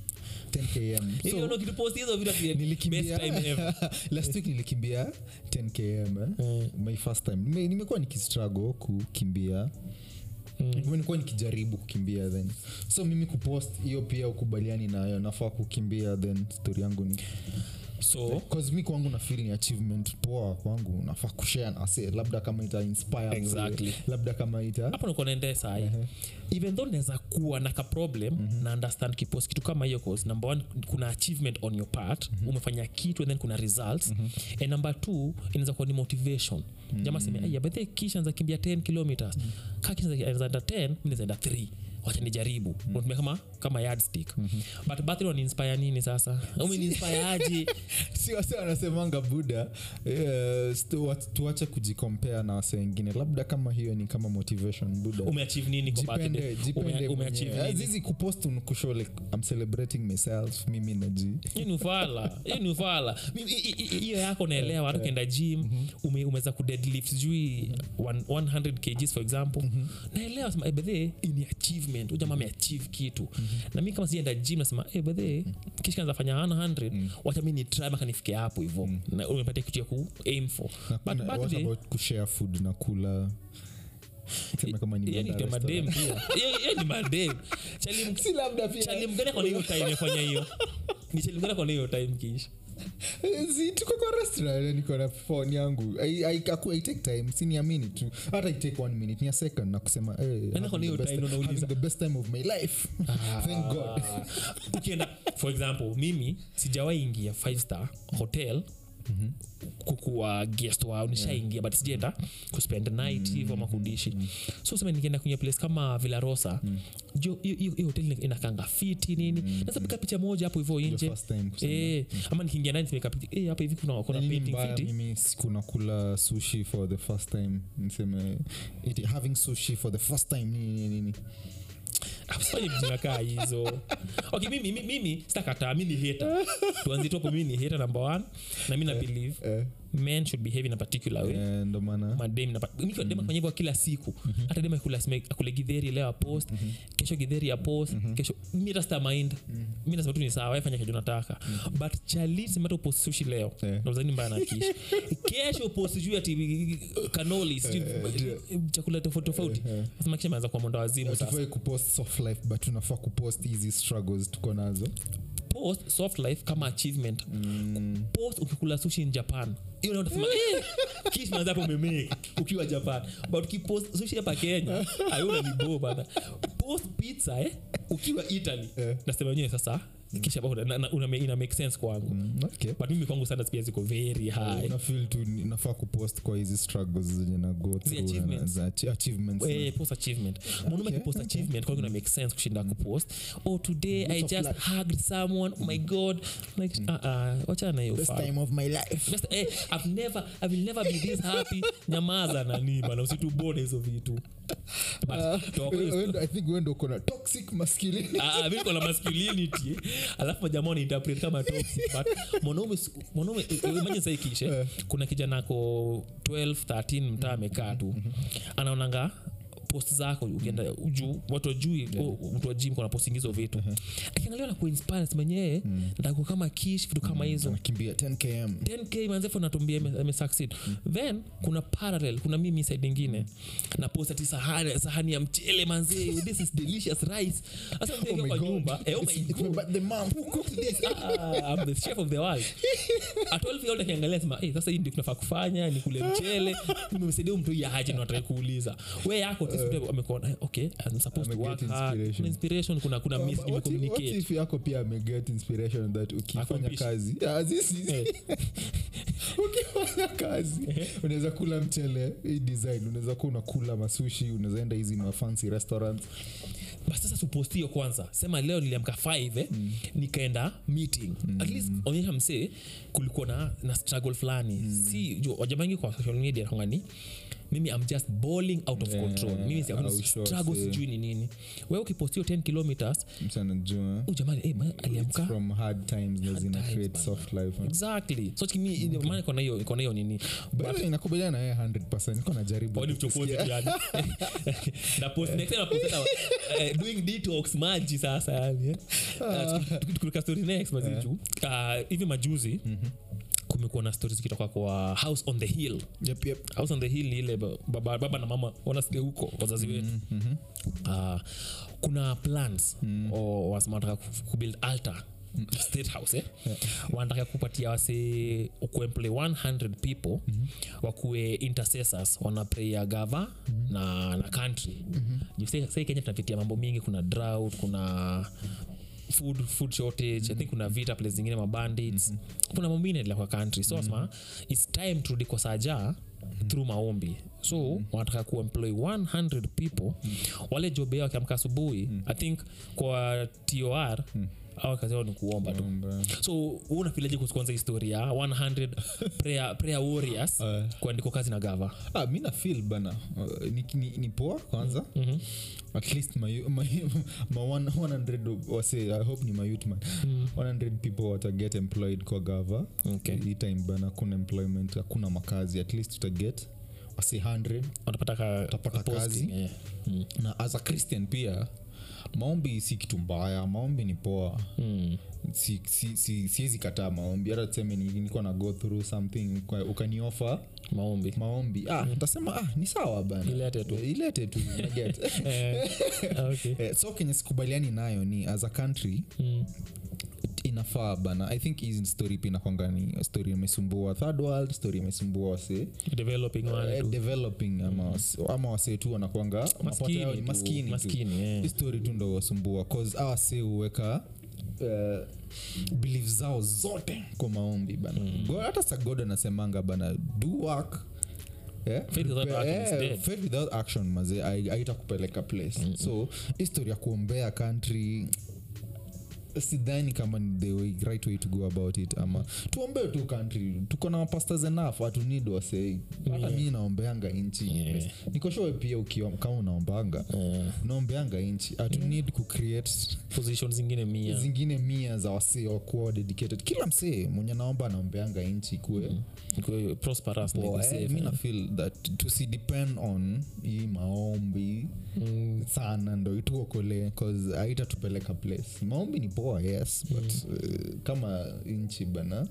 10km Hivi so, unaona ukitupost hizo vitu ati nilikimbia best time ever. last week nilikimbia 10km eh? Mm. my first time Nime- nimekuwa nikistruggle kukimbia Mm. nilikuwa nikijaribu kukimbia then so mimi kupost hiyo pia ukubaliani nayo nafaa kukimbia then story yangu ni so cause mi kwangu na feel ni achievement poa kwangu nafaa kushare na se labda kama ita inspire msee, Exactly. labda kama ita hapo niko naendea sahi even though naweza kuwa na ka problem na understand kipost kitu kama hiyo cause number one kuna achievement on your part umefanya kitu and then kuna results and number two inaweza kuwa ni motivation jamaa seme aya bethe kisha anza kimbia 10 kilometers kaa kisha anza enda 10 mi naweza enda 3 wacha nijaribu unatumia kama kama yardstick but battery waniinspire nini sasa umeniinspire aje si wase wanasemanga buda eh, stu- wa- tuache kujikompea na wase wengine labda kama hiyo ni kama motivation buda umeachieve nini kwa jipende birthday jipende Ume- umeachieve mwenyewe. nini Azizi kupost kushow like i'm celebrating myself mimi naji hiyo ni ufala hiyo ni ufala Mimi- hi- hi- hi- hiyo yako naelewa hata ukienda gym ume, umeweza kudeadlift sijui one- 100 kgs for example naelewa sema bedhe ni achievement ujama ameachieve kitu na mi kama sijaenda gym nasema hey, bedhe kisha kanza fanya 100 wacha mi ni try mpaka nifike hapo hivo na umepatia kitu ya ku aim for Na- but na- what birthday about kushare food na kula sema kama hiyo nimeenda ni kwa restaurant. madem pia Hiyo- hiyo ni madem Chali- si labda pia chali mgani kona hiyo time imefanya hiyo ni chali mgani kona hiyo time kisha si tuko kwa restaurant niko na phone yangu I, I, aku, I take time siniamini tu hata I take one minute ni a second na kusema hey, Nani kwa having hiyo the best- time unauliza? having the best time of my life thank god Ah, ukienda for example mimi sijawahi ingia five star hotel kukuwa guest wao nishaingia but sijaenda kuspend night hivo ama kudishi so sema nikienda kwenye place kama villarosa jo hiyo- hiyo hiyo hoteli inakanga fiti nini naweza piga picha moja hapo hivo Your nje first time kusema. Eh, ama nikiingia ndani nimeka picha eh, hapa hivi kuna kuna Na nini painting mbaya fiti mimi sikuna kula sushi for the first time niseme it, having sushi for the first time nini nini nini Usifanye vitu zinakaa hizo okay mimi mimi, mimi sitakataa mi ni hater tuanzie tu hapo mimi ni hater number one na mi na believe eh, men should behave in a particular way eh, ndo maana madem na miki dem afanya hivyo kila siku hata dem akula sime- akule githeri leo apost kesho githeri ya post kesho mi hata sita mind mi nasema tu ni sawa wewe fanya kenye unataka but chali sema hata upost sushi leo Eh. na uzani mbaya na kishi kesho upost sijui ati kanoli sijui chakula tofauti tofauti nasema kisha ameanza kwa mwendo wazimu sasa tufai kupost soft life but tunafaa kupost hizi struggles tuko nazo post soft life kama achievement post ukikula sushi in japan hiyo ndio utasema eh kish manza hapo umemake ukiwa japan but ukipost sushi hapa kenya ayuna ni bo bana post pizza eh ukiwa italy Eh. nasema wenyewe sasa kisha bado na- na- una- ina make sense kwangu Mm, okay but mimi kwangu standards pia ziko very high unafil tu ni- nafaa kupost kwa hizi struggles zenye na go through na- achievements. za achi- achievements na- Eh, post achievement mwanaume akipost achievement kwangu ina make sense kushinda kupost oh today i of just life. hugged someone oh my god like uh, uh, wachana na hiyo best ufala. time of my life Just, eh, I've never, I will never be this happy nyamaza nani bana usitubone hizo vitu But, toka hiyo We- we- i think wendo kona toxic masculinity Ah, ah, mi niko na masculinity alafu majamaa wanainterpret kama toxic but mwanaume s- mwanaume eh, eh, imagine sasa ikishe kuna kijana ako 12 13 mtaa amekaa tu anaonanga post zako ukienda juu watu wajui oh, mtu wa gym kuna posting hizo vitu akiangalia na kuinspire mwenyewe ndako kama kish vitu kama hizo anakimbia 10 km 10k manzefu natumbia amesucceed then kuna parallel kuna mimi side ingine na post ati sahani, sahani ya mchele manzee this is delicious rice sasa mzee Oh my kwa God. nyumba eh, oh my It's- it's God. about the mom Who cooked this? Ah, I'm the chef of the world. At 12 year old akiangalia sema hey, sasa hii ndio tunafaa kufanya ni kule mchele nimemsaidia mtu ya haje na nataka kuuliza we yako tu uh, amekuona okay I'm supposed to Ameget work hard inspiration. kuna inspiration kuna kuna miss What if- what nimecommunicate if yako pia ameget inspiration that ukifanya Accomplish. kazi Ah, this is- Eh. ukifanya kazi unaweza kula mchele hii design unaweza kuwa unakula masushi unaweza enda hizi mafancy restaurants basi sasa tupost hiyo kwanza sema leo niliamka 5 eh, nikaenda meeting at least onyesha msee kulikuwa na, na struggle fulani si juu wajabangi kwa social media kwanga ni mimi am just balling out of Yeah, control mimi si- au sure, struggle see. sijui ni nini wewe ukipostio 10 kilometers msanajua u jamani eh, man, aliamka from hard times na zina times, create bana. soft life exactly so chikimi maana iko na hiyo iko na hiyo nini But inakubaliana na yeye 100 niko najaribu Kwani uchokozi tu yani. Na post next time na post tena, eh, doing detox maji sasa yani eh. Ah, tuki- tuki- tukiruka story next mazichu Ah, hivi majuzi kumekuwa na stori zikitoka kwa house on the hill Yep, yep. house on the hill ni ile ba- baba, baba na mama wanasikia huko wazazi wetu Ah, kuna plans mm. wanataka kubuild altar state house eh? wanataka kupatia wase kuemploy 100 people mm-hmm. wakuwe intercessors wanapreya gava mm-hmm. na, na country mm-hmm. sai kenya tunapitia mambo mingi kuna drought kuna food food shortage mm-hmm. i think kuna vita place zingine mabandits mm-hmm. kuna mambo ingine kwa country so mm-hmm. its time turudi kwa saja through maombi so mm. wanataka kuemploy 100 people mm. wale job yao wakiamka asubuhi mm. i think kwa tor mm au kazi yao ni kuomba tu Mbaya. so unafilaje kuhusu kwanza historia 100 prayer, prayer warriors Eh. kuandikwa kazi na gava ah, mi na feel bana uh, ni, ni, ni poa kwanza mm-hmm. at least my, my, my one, 100 wase i hope ni mayutman mm. 100 people wataget employed kwa gava Okay. hii time bana kuna employment hakuna makazi at least utaget wase 100 watapata ka, Utapata ka posting, kazi. eh. mm. na as a christian pia maombi si kitu mbaya maombi ni poa Mm. si, si, si, siwezi kataa maombi hata tuseme ni- nilikuwa na go through something kwa- ukaniofa maombi maombi ah, ntasema ah, ni sawa bana Ilete tu. Eh, ilete tu naget Eh, okay. Eh, so kenye sikubaliani nayo ni as a country Mm. inafaa bana i think hii story pia inakwanga ni story imesumbua third world story imesumbua wase developing wale eh, tu. developing ama, wase- ama wasee tu wanakwanga mapato yao ni maskini tu, maskini tu maskini eh. Hii story tu ndo wasumbua cause awa se huweka uh, belief zao zote kwa maombi bana Go- hata sa god anasemanga bana do work Yeah? Faith without Prepare- action is eh, dead. faith without action maze aitakupeleka place so history ya kuombea country sidhani kama ni the way, right way to go about it ama tuombee tu country tuko na mapastors enough hatunid wasei hata mi naombeanga nchi Yeah. nikoshowe pia ukiwa kama unaombanga Eh, unaombeanga nchi hatunid kucreate position zingine mia zingine mia za wasee wakuwa dedicated kila msee mwenye naomba anaombeanga nchi kuwe Ikuwe prosperous na iko poa safe, eh, mi eh. na feel that tusidepend on hii maombi Mm, sana ndo ituokolee cause haitatupeleka place maombi ni poa yes but uh, kama nchi bana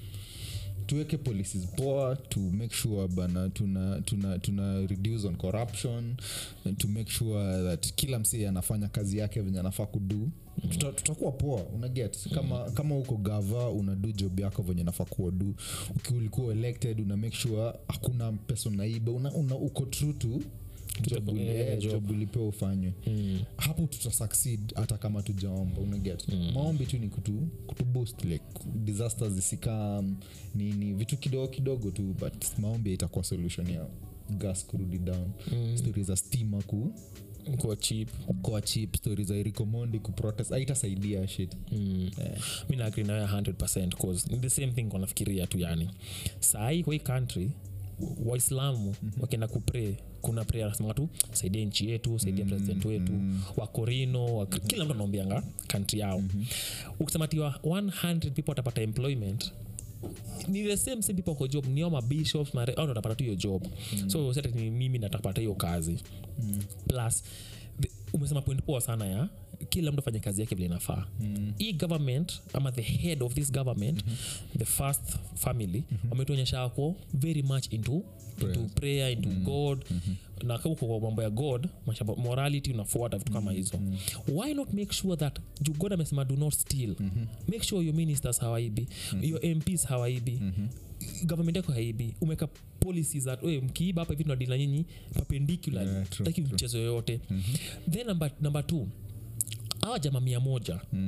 tuweke policies poa to make sure bana tuna, tuna, tuna reduce on corruption and to make sure that kila msee anafanya kazi yake venye anafaa kudu Tuta- tutakuwa poa unaget kama kama uko gava unadu job yako venye nafaa kuwa du ukiulikuwa elected una make sure hakuna pesa unaiba una, una, uko true to job uli- eh, eh, job. job ulipewa ufanywe mm, hapo tuta succeed hata kama tujaomba unaget mm. maombi tu ni kutu, kutu boost like disasters zisikam nini vitu kidogo kidogo tu but maombi itakuwa solution ya gas kurudi down mm. stori za stima ku kuwa cheap kwa chip stori za erikomondi kuprotest aitasaidia shit mm. mi naagri nayo 100 cause ni the same thing wanafikiria tu yani sahii kwa hii country waislamu mm-hmm. wakienda kupray kuna prayer anasema tu saidia nchi yetu saidia mm-hmm. president wetu mm-hmm. wakorino wa, kila mtu anaombianga country yao mm-hmm. ukisema tiwa 100 people watapata employment ni the same same people kwa job nio mabishops mare au ndo watapata tu hiyo job mm. so sasa ni mimi natapata hiyo kazi mm. plus the, umesema point poa sana ya kila mtu afanye kazi yake vile inafaa mm. hii government ama the head of this government mm-hmm. the first family mm-hmm. wametuonyesha wako very much into into prayer into mm-hmm. god mm-hmm. na kama uko kwa mambo ya god mashamba morality unafuata vitu kama hizo mm-hmm. why not make sure that juu god amesema do not steal mm-hmm. make sure your ministers hawaibi mm-hmm. your mps hawaibi mm-hmm government yako haibi umeka policies that "Oe, mkiiba hapa hivi tunadila nyinyi perpendicular Yeah, true, taki mchezo yoyote mm-hmm. then number, number two awa jama mia moja mm.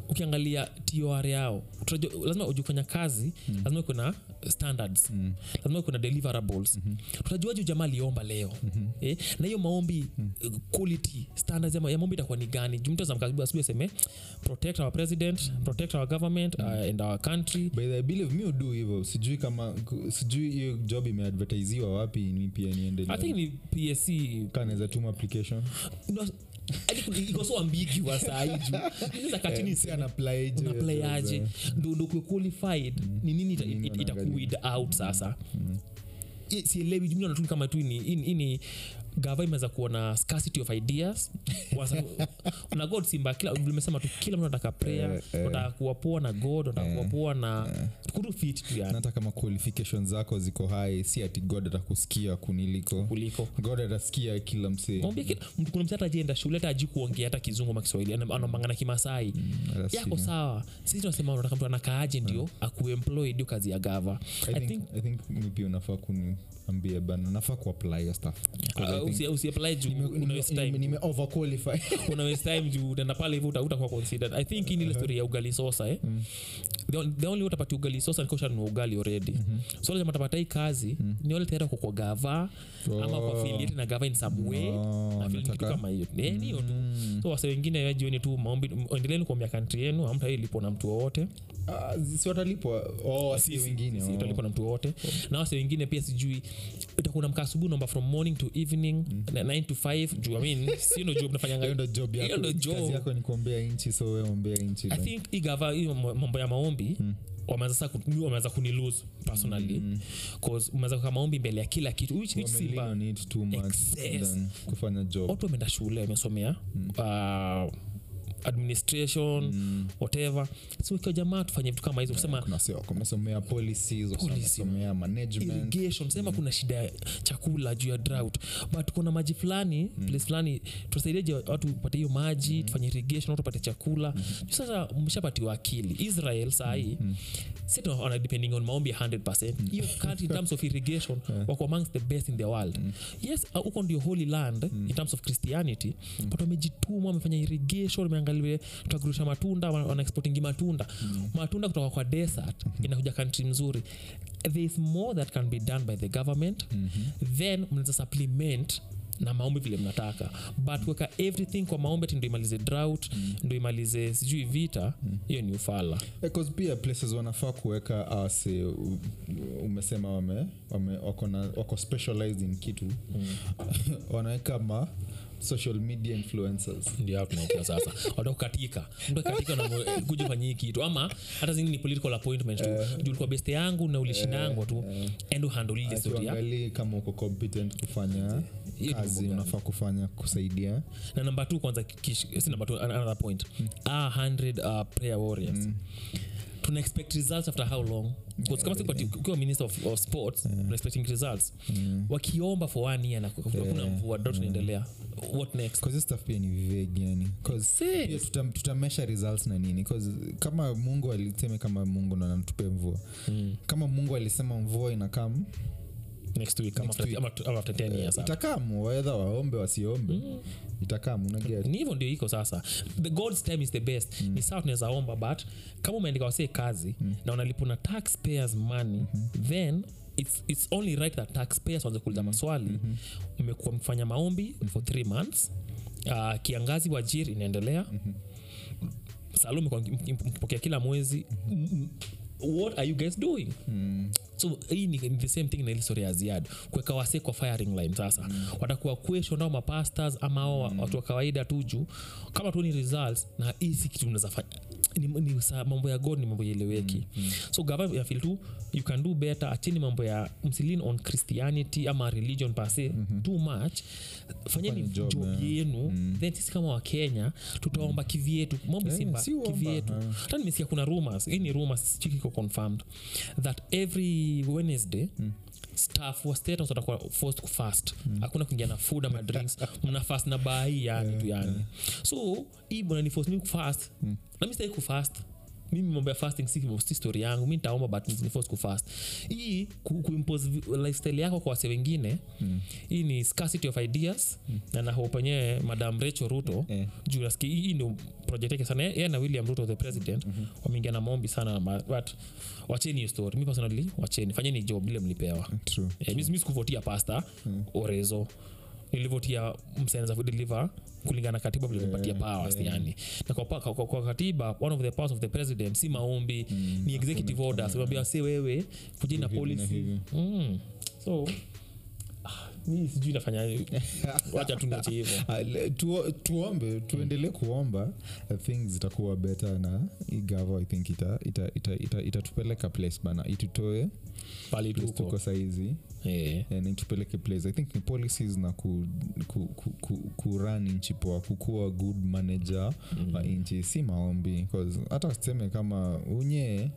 ukiangalia tor yao utajua- lazima ujue kufanya kazi mm. lazima kuna standards mm. lazima kuna deliverables mm-hmm. tutajuaje jamaa aliomba leo mm-hmm. eh? na hiyo maombi mm. quality standards ya, ma- ya maombi itakuwa ni gani juu mtu azamkaribu asubuhi aseme protect our president protect our government uh, and our country by the I believe mi udu hivyo sijui kama sijui hiyo job imeadvertisiwa wapi mi pia i think niendelee ni psc kanaweza tuma application no, I think iko so ambiguous saiju inaweza kaa chini Eh, si anaplaije unaplayaje ndo ndo kuwe qualified ni nini ita- Nini it- itakuid wanaangalia. out sasa I- sielewi jumla natuni kama tu ni hii- hii ni gava imeweza kuona scarcity of ideas Wasa- na god simba kila limesema tu kila mtu anataka prayer Eh, eh. unataka kuwa poa na god unataka kuwa poa na kutu fit tu yani hata kama qualification zako ziko high si ati god atakusikia kuniliko kuliko god atasikia kila msee Mwambie kila- mtu- kuna mtu hata ajienda shule hata aji kuongea hata kizungu ama kiswahili ana- anamangana kimasai atasikia. yako sawa sisi tunasema unataka mtu anakaaje ndio akuemploy ndio kazi ya gava I i think, think I think mi pia unafaa kuniambia bana nafaa kuapply hiyo stuff 'Cause I uh, think usi- usiapply juu nime- una waste nime- time nime overqualify una waste time juu utaenda pale hivyo uta- utakuwa considered i think hii ni ile story ya ugali sosa eh the, on- the only way utapata ugali sosa ni kosha ugali already so lazima utapata hii kazi ni wale tayari kwa kwa gava ama kwa Oh. affiliate na gava in some way Oh, na feel ni kitu nataka- kama hiyo Eh, ni hiyo tu so wase wengine we jioni tu maombi endeleeni kuombea kantri yenu amta ilipo na mtu wowote Ah, si watalipwa oh, wasi wengine Si- oh. utalipa na mtu wowote na wase wengine pia sijui utakuwa namka asubuhi naomba from morning to evening na 9 to 5 juu I mean si ndo job nafanyanga hiyo ndo job Hiyo yako ndo job. kazi yako ni kuombea nchi so we ombea nchi i then. think hii gava hiyo mo- mambo ya maombi wameanza sasa ku- wameanza kunilose personally cause umeanza kuweka maombi mbele ya kila kitu which, which si Wamelean mbaya. on it too much Excess. than kufanya job watu wameenda shule wamesomea uh, administration whatever so ikiwa jamaa tufanye vitu kama hizo kusema kuna sio kumesomea policies Policy. kumesomea management irrigation sema kuna shida ya chakula juu ya drought but kuna maji fulani place fulani tusaidieje watu pate hiyo maji tufanye irrigation watu pate chakula Juu sasa mshapatiwa akili israel sahii si wana depending on maombi 100 hiyo country in terms of irrigation wako amongst the best in the world yes uh, huko ndio holy land in terms of christianity but wamejituma wamefanya irrigation wameangalia tutagurusha matunda wana wana exportingi matunda matunda kutoka kwa desert inakuja country mzuri there is more that can be done by the government then mnaweza supplement na maombi vile mnataka but weka everything kwa maombi ati ndo imalize drought ndo imalize sijui vita hiyo ni ufala because pia places wanafaa kuweka ase umesema wame, wame wako, na, wako specialized in kitu wanaweka ma social media influencers ndio hapo tunaelekea sasa watakukatika mtu akatika na kuja fanyii kitu ama hata zingine ni political appointment tu juu ulikuwa beste yangu na ulishindangwa tu endo handle ile story ya akiangalii kama uko competent kufanya Hiyo ni kazi mambo unafaa kufanya kusaidia na namba t kwanza kish- si namba t another point ah 100 uh, prayer warriors tuna expect results after how long 'Cause kama siku ati ukiwa minister of, of sports yeah. expecting results wakiomba for one year na hakuna mvua dot inaendelea what next Cause hiyo stuff pia ni vague yani Cause Sis. pia tuta, tutamesha results na nini Cause kama mungu aliseme kama mungu ndo anatupe mvua kama mungu alisema mvua inakam next week ama Next after, week. ama ama after 10 years itakam wedha waombe wasiombe itakam unaget ni hivyo ndio iko sasa the god's time is the best ni sawa tunaweza omba but kama umeandika wasee kazi na unalipuna taxpayers money then it's, it's only right that taxpayers wanze kuuliza maswali mmekuwa mkifanya maombi for three months uh, kiangazi wajiri inaendelea salum mekuwa mki- mki- mkipokea kila mwezi what are you guys doing so hii ni, ni the same thing na ile story ya ziad kuweka wase kwa firing line sasa mm. watakuwa question au mapastors ama ao watu wa kawaida tu juu kama tu ni results na hii si kitu unaweza fanya ni, ni sa, mambo ya god ni mambo yaeleweki mm, mm. so gava ya feel tu you can do better achini mambo ya msilin on christianity ama religion pase mm-hmm. too much fanyeni Fanya job, job, yeah. yenu mm. then sisi kama wakenya tutaomba kivyetu mambo Eh, simba si uomba, kivyetu eh. hata nimesikia kuna rumors hii ni rumors sijui kiko confirmed that every wednesday staff wa status watakuwa forced kufast hakuna kuingia na food ama drinks mna fast na bai yani tu yani so hii bwana ni force me kufast na mi sitaki kufast mimi mambo ya fasting si, si story yangu mi nitaomba but ni force kufast hii ku, kuimpose vi- lifestyle yako kwa wase wengine mm. hii ni scarcity of ideas mm. na nahope enyewe madam rachel ruto Eh. juu nasikia hii hii ndio project yake sana yeye na william ruto the president mm-hmm. wameingia na maombi sana ma- but wacheni hiyo story mi personally wacheni fanyeni job ile mlipewa true Eh, mi- mi sikuvotia pasta orezo nilivotia msenza deliver kulingana na katiba vile imepatia powers yani na kwa, pa- kwa, kwa katiba one of the powers of the president si maombi ni executive orders unambia si wewe kujeni na Hivi na policy hivi. mm. so ah, mi sijui nafanya wacha tunache hivo Ah, le- tuo- tuombe tuendelee kuomba uh, things zitakuwa better na igavo i think itatupeleka ita, ita, ita, itatupeleka place bana itutoe pali place tuko tuko saizi Eh. and itupeleke place i think ni policies na ku, ku, ku, ku, kurun nchi poa kukuwa good manager mm. wa nchi si maombi 'Cause hata tuseme kama unye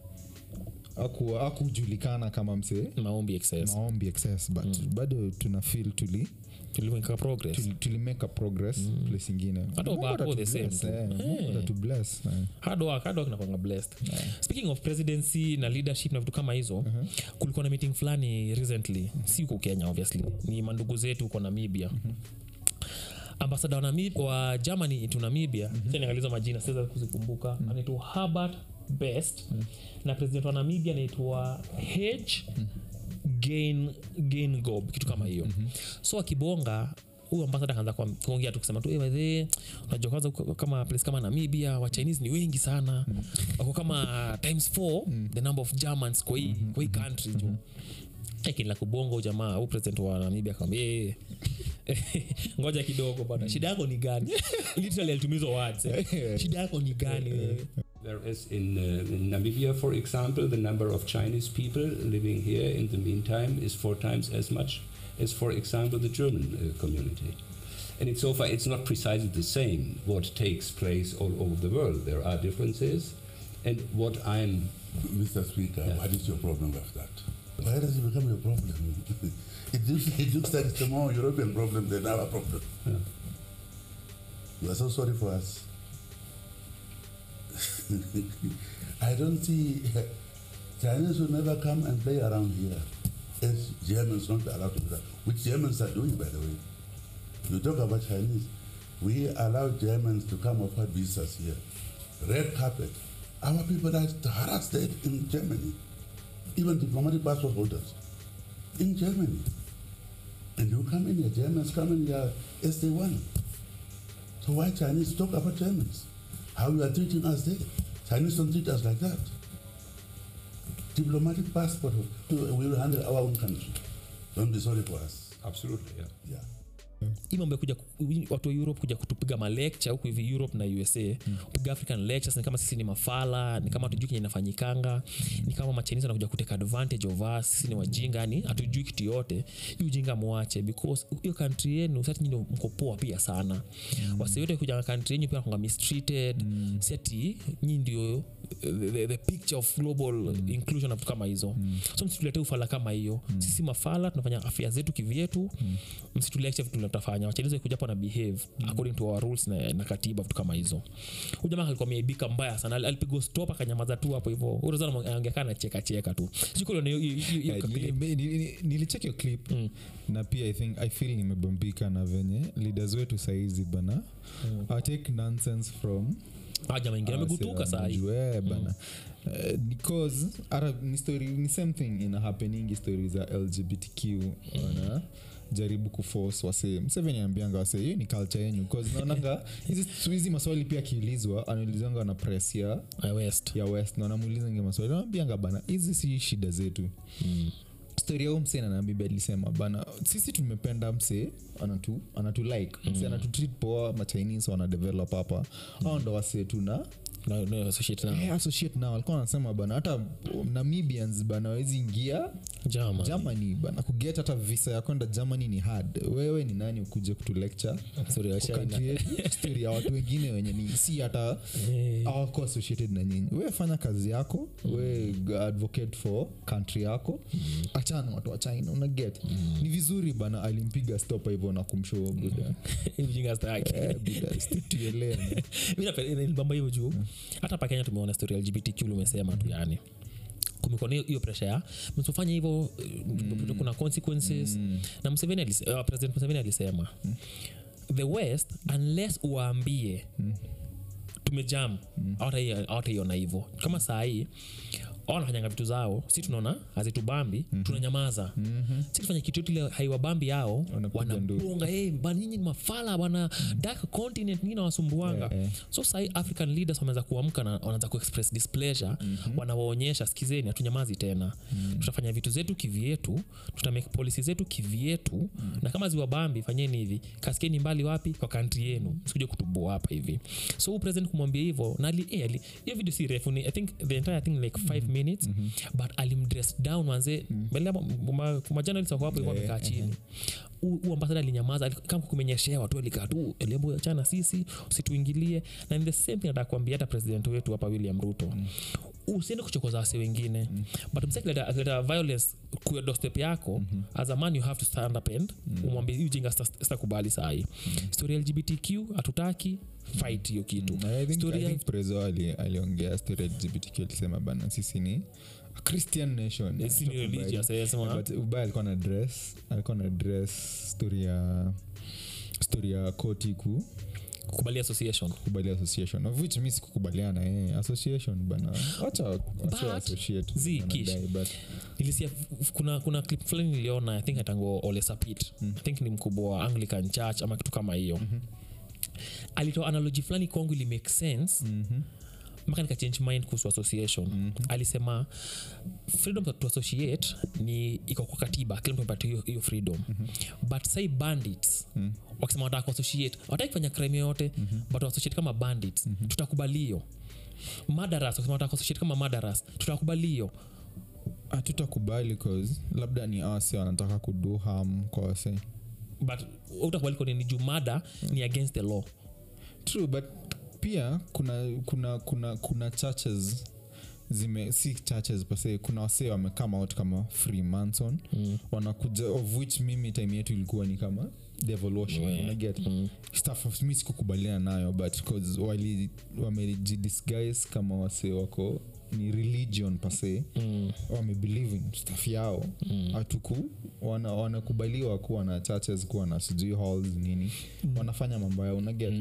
aku- akujulikana kama msee maombi excess maombi excess but mm. bado tuna feel tuli tulimeka progress tuli, tulimeka progress mm. place ingine Hata Mungu Obako the atatubless, same tu. eh, Mungu Eh. atatubless, eh. hard work, hard work nakwanga blessed speaking of presidency na leadership na vitu kama hizo kulikuwa na meeting fulani recently si huko kenya obviously ni mandugu zetu huko namibia ambasada wa, Namib- wa germany to namibia mm niangaliza majina siweza kuzikumbuka anaitwa herbert best na president wa namibia anaitwa h gain gain gob kitu kama hiyo so akibonga huyu ambasada akaanza kwa- kuongea tu kusema tu "Eh, by the way, unajua kwanza uko- kama place kama namibia wa chinese ni wengi sana wako kama times four the number of germans kwa hii kwa hii country jo akila kubonga huyu jamaa huu president wa namibia akamwambia "Eh, ngoja kidogo bana shida yako ni gani literally alitumia hizo words eh. shida yako ni gani wewe Whereas in, uh, in Namibia, for example, the number of Chinese people living here in the meantime is four times as much as, for example, the German uh, community. And it's so far, it's not precisely the same what takes place all over the world. There are differences. And what I'm Mr. Speaker, Yeah. what is your problem with that? Why does it become your problem? it, looks, it looks like it's a more European problem than our problem. Yeah. You are so sorry for us. I don't see Chinese will never come and play around here. As Germans not allowed to do that, which Germans are doing, by the way. You talk about Chinese. We allow Germans to come offer visas here. Red carpet. Our people are harassed there in Germany. Even diplomatic passport holders in Germany. And you come in here, Germans come in here as they want. So why Chinese talk about Germans? How you are treating us there? Chinese don't treat us like that. Diplomatic passport, we will handle our own country. Don't be sorry for us. absolutely, yeah. Yeah. hii mambo ya kuja ku- watu wa europe kuja kutupiga malecture huku hivi europe na usa mm. piga african lectures ni kama sisi ni mafala ni kama tujui kenye inafanyikanga ni kama machinisi anakuja kuteka advantage of us sisi ni wajinga yani hatujui kitu yote hii ujinga mwache because hiyo country yenu sati nyini mko poa pia sana mm. wasi yote kuja country yenyu pia konga mistreated mm. si ati nyi ndio the, the, the picture of global mm. inclusion na vitu kama hizo mm. so msitulete ufala kama hiyo mm. sisi mafala tunafanya afya zetu kivyetu mm. msitulecture vitu tutafanya wachalize kuja hapo na behave mm. according to our rules na, na katiba vitu kama hizo huyu jamaa alikuwa ameibika mbaya sana Al- alipigwa stop akanyamaza tu hapo hivyo urozana angekaa na cheka cheka tu sikulona Eh, nili- nili- nili- nilicheck hiyo clip Mm. na pia i think i feel nimebambika na venye leaders wetu saizi bana mm. take nonsense from jamaa ingine amegutuka saa hii sahii bana Eh, because hata ni story ni same thing ina happeningi story za lgbtq wana jaribu kuforce wase mseveni ambianga wase hiyo ni culture yenyu bcause naonanga hizi hizi maswali pia akiulizwa anaulizanga na press ya Ah, west ya west na wanamuulizanga maswali naambianga bana hizi si shida zetu mm. story ya huu msee na bibi alisema bana sisi tumependa msee anatu, anatu like msee anatu treat poa machinese wana develop hapa au ndo wasee tuna no, no, associate now. Eh, associate now alikuwa anasema bana hata namibians bana wawezi ingia German. germany bana kuget hata visa ya kwenda germany ni hard wewe ni nani ukuje kutu lecture Sorry, wa kwa China. country yetu, story ya watu wengine wenye ni si hata Eh. awako associated na nyinyi we fanya kazi yako we advocate for country yako achana watu wa china una get ni vizuri bana alimpiga stopa hivyo na kumshow buda Hii mjinga staki. Eh, buda, stick to your lane. Mi napenda- nilibamba hivyo juu hata pa kenya tumeona story ya lgbtq lumesema tu yani kumekuwa na hiyo- hiyo presha ya msifanye hivyo mm. kuna consequences mm. na Museveni alise, uh, president museveni alisema mm. the west unless uwaambie mm tumejam mm. awataiona hivo kama saa hii au wanafanyanga vitu zao si tunaona hazitubambi mm-hmm. tunanyamaza mm-hmm. si tufanya kitu yote ile haiwabambi yao Wanapiga nduru. wanapunga hey, bana nyinyi ni mafala bana dark continent nyinyi nawasumbuanga Eh, eh. so sahii african leaders wameanza kuamka na wanaanza kuexpress displeasure mm-hmm. wanawaonyesha skizeni hatunyamazi tena mm-hmm. tutafanya vitu zetu kivyetu tutamake policy zetu kivyetu mm-hmm. na kama ziwabambi fanyeni hivi kaskeni mbali wapi kwa kantri yenu sikuja kutuboa hapa hivi so huu president kumwambia hivyo na ali- eh, ali- hiyo video si refu ni i think the entire thing like five minutes mm-hmm. but alimdress down wanze mbele majournalist wako hapo hivyo Eh, wamekaa chini huu ambasada alinyamaza ali- kama kumenyeshewa tu alikaa tu lebo chana sisi usituingilie na ni the same thing nataka kuambia hata president wetu hapa william ruto mm usiende kuchokoza wase wengine mm. but msa akileta akileta violence kuya dostep yako mm-hmm. as a man you have to stand up and mm. umwambie hii ujinga sita- sitakubali sahii mm. story ya lgbtq hatutaki fight hiyo kitu Na I think- Story I ya- think prezo ali- aliongea story ya lgbtq alisema bana sisi ni a christian nation Sisi ni Hatukubali. religious, eh, sema- But ubaya alikuwa na dress alikuwa na dress story ya story ya koti ku kubali association kubali association of which mi sikukubaliana eh, association bana wacha wasi But, associate zi, wanadai, Kish. but nilisia f- kuna kuna clip fulani niliona i think atango olesapit mm. i think ni mkubwa wa anglican church ama kitu kama hiyo mm-hmm. alitoa analogy fulani kwangu ili make sense mm-hmm mpaka nikachange mind kuhusu association mm-hmm. alisema freedom to associate ni iko kwa katiba kila mtu amepata hiyo hiyo freedom mm-hmm. but say bandits mm-hmm. wakisema wataka kuassociate wataki kufanya crime yoyote mm-hmm. but associate kama bandits mm-hmm. tutakubalio madaras wakisema wataka kuassociate kama madaras tutakubalio hatutakubali cause labda ni ase wanataka kudu ham kwa wase but utakubali kwa nini juu mada ni against the law true but pia kuna kuna kuna kuna churches zime si churches pase kuna wasee wamekama out kama freemanson mm. wanakuja of which mimi time yetu ilikuwa ni kama devil worship Yeah. unaget mm. stuff of- mi sikukubaliana nayo but cause wali wamejidisguise kama wasee wako ni religion pase mm. wamebelieve in stuff yao hatuku wana, wanakubaliwa kuwa na churches kuwa na sijui halls nini wanafanya mambo yao unaget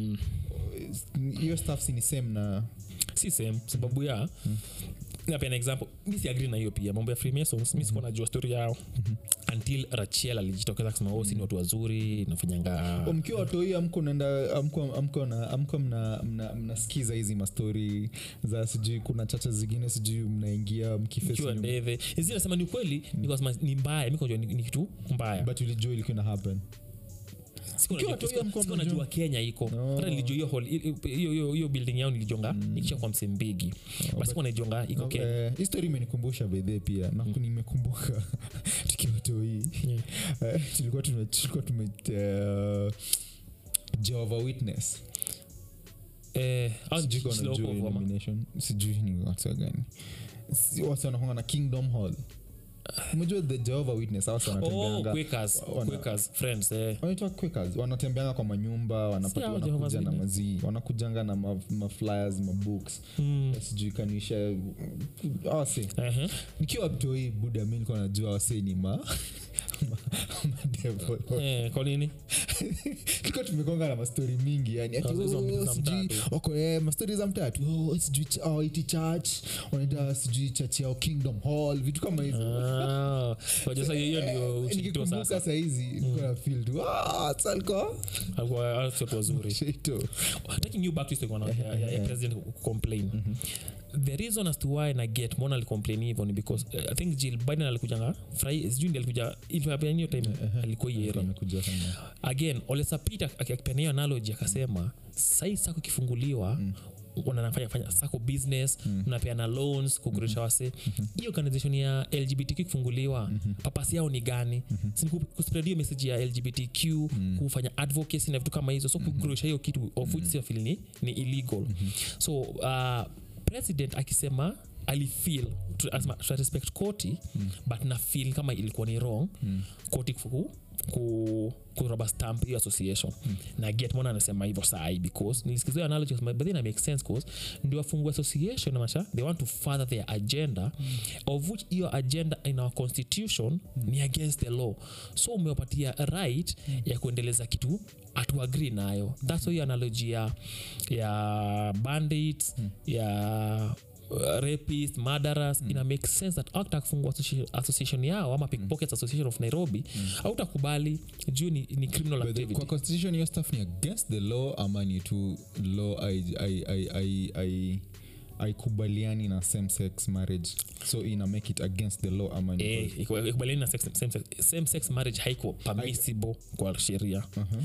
hiyo stuff si ni same na si same sababu ya napena example mi si agree na hiyo pia mambo ya freemasons mi sikuwa najua story yao until rachel alijitokeza kusema oh, si ni watu wazuri nafanyanga O, mkiwa watoi amko naenda amko amko na amko mna mna- mnasikiza hizi mastori za sijui kuna chacha zingine sijui mnaingia mkifesi kiwa nyuma. ndeve hizi nasema ni ukweli nikasema ni mbaya mi kujua ni, ni kitu mbaya but ulijua ilikuwa ina happen Sikuwa Ukiwa najua- tu hiyo sikuwa- mko sikuwa mnajua. najua kenya iko No. hata nilijua hiyo hall- hiyo- hiyo hiyo building yao nilijonga ikisha kwa msembigi basi sikuwa naijonga iko kenya Eh, hii story imenikumbusha bedhe pia na nimekumbuka tukiwa toi Eh, tulikuwa tume tulikuwa tume uh, Jehovah Witness Eh, au sijui kama slow unajua pop ama? illumination sijui ni watu gani Si- watu wanakwanga na kingdom hall umejua the Jehovah Witness hao watu Oh, wanatembeanga Quakers, wana- Quakers, friends, eh. wanaitwa Quakers wanatembeanga kwa manyumba wanapata- Si hao wanakuja Jehovah's na Witness? mazii wanakujanga na ma- maflyers mabooks Mm. sijui kanisha awase Ehe. nikiwa mtoi buda mi nilikuwa najua wasee ni ma madevil Eh, kwa nini tulikuwa tumekonga na mastori mingi yani ati, Oh, hizo oh, mbili za sijui mtatu. wako eh, mastori za mtatu oh, sijui ch- oh, iti church wanaita sijui church yao kingdom hall vitu kama hizo Ah, wajua sasa hiyo ndio Eh, uchito nikikumbuka sasa sahizi nilikuwa na feel tu ah, salko Alikuwa- hao si watu wazuri shito taking you back to history ya, ya, ya president complain the reason as to why na get mbona alicomplain hivyo ni because uh, i think jill biden alikujanga frai sijui ndi alikuja ilipea hiyo time alikuwa hiyo area amekuja sana again olesapita akipena hiyo analogy akasema sai sako ikifunguliwa mm wanafanya fanya sako business mm. unapeana loans kugurisha wase hii organization ya lgbtq kufunguliwa mm-hmm. papasi yao ni gani mm-hmm. sini kuspread hiyo message ya lgbtq mm. kufanya advocacy na vitu kama hizo so kugurisha hiyo kitu of which sio feel ni, ni illegal mm-hmm. so uh, president akisema alifeel tu- asema, tuta respect koti mm. but na feel kama ilikuwa ni wrong mm. koti kufu- ku kuraba stamp hiyo association mm. na get mona anasema hivyo sai because nilisikizia analogy but then it makes sense cause ndio wafungue association namasha they want to further their agenda mm. of which hiyo agenda in our constitution mm. ni against the law so umewapatia right mm. ya kuendeleza kitu atuagri nayo thats mm. hiyo analogy ya, ya bandits mm. ya uh, rapist murderers mm. ina make sense that act kufungua association, association yao ama pickpockets association of nairobi hautakubali juu ni, ni criminal But the- activity kwa constitution hiyo stuff ni against the law ama ni tu law ai- ai- ai- ai- ai- aikubaliani na same sex marriage so ina make it against the law ama ni Eh, iku- ikubaliani na sex- same sex- same sex marriage haiko permissible kwa sheria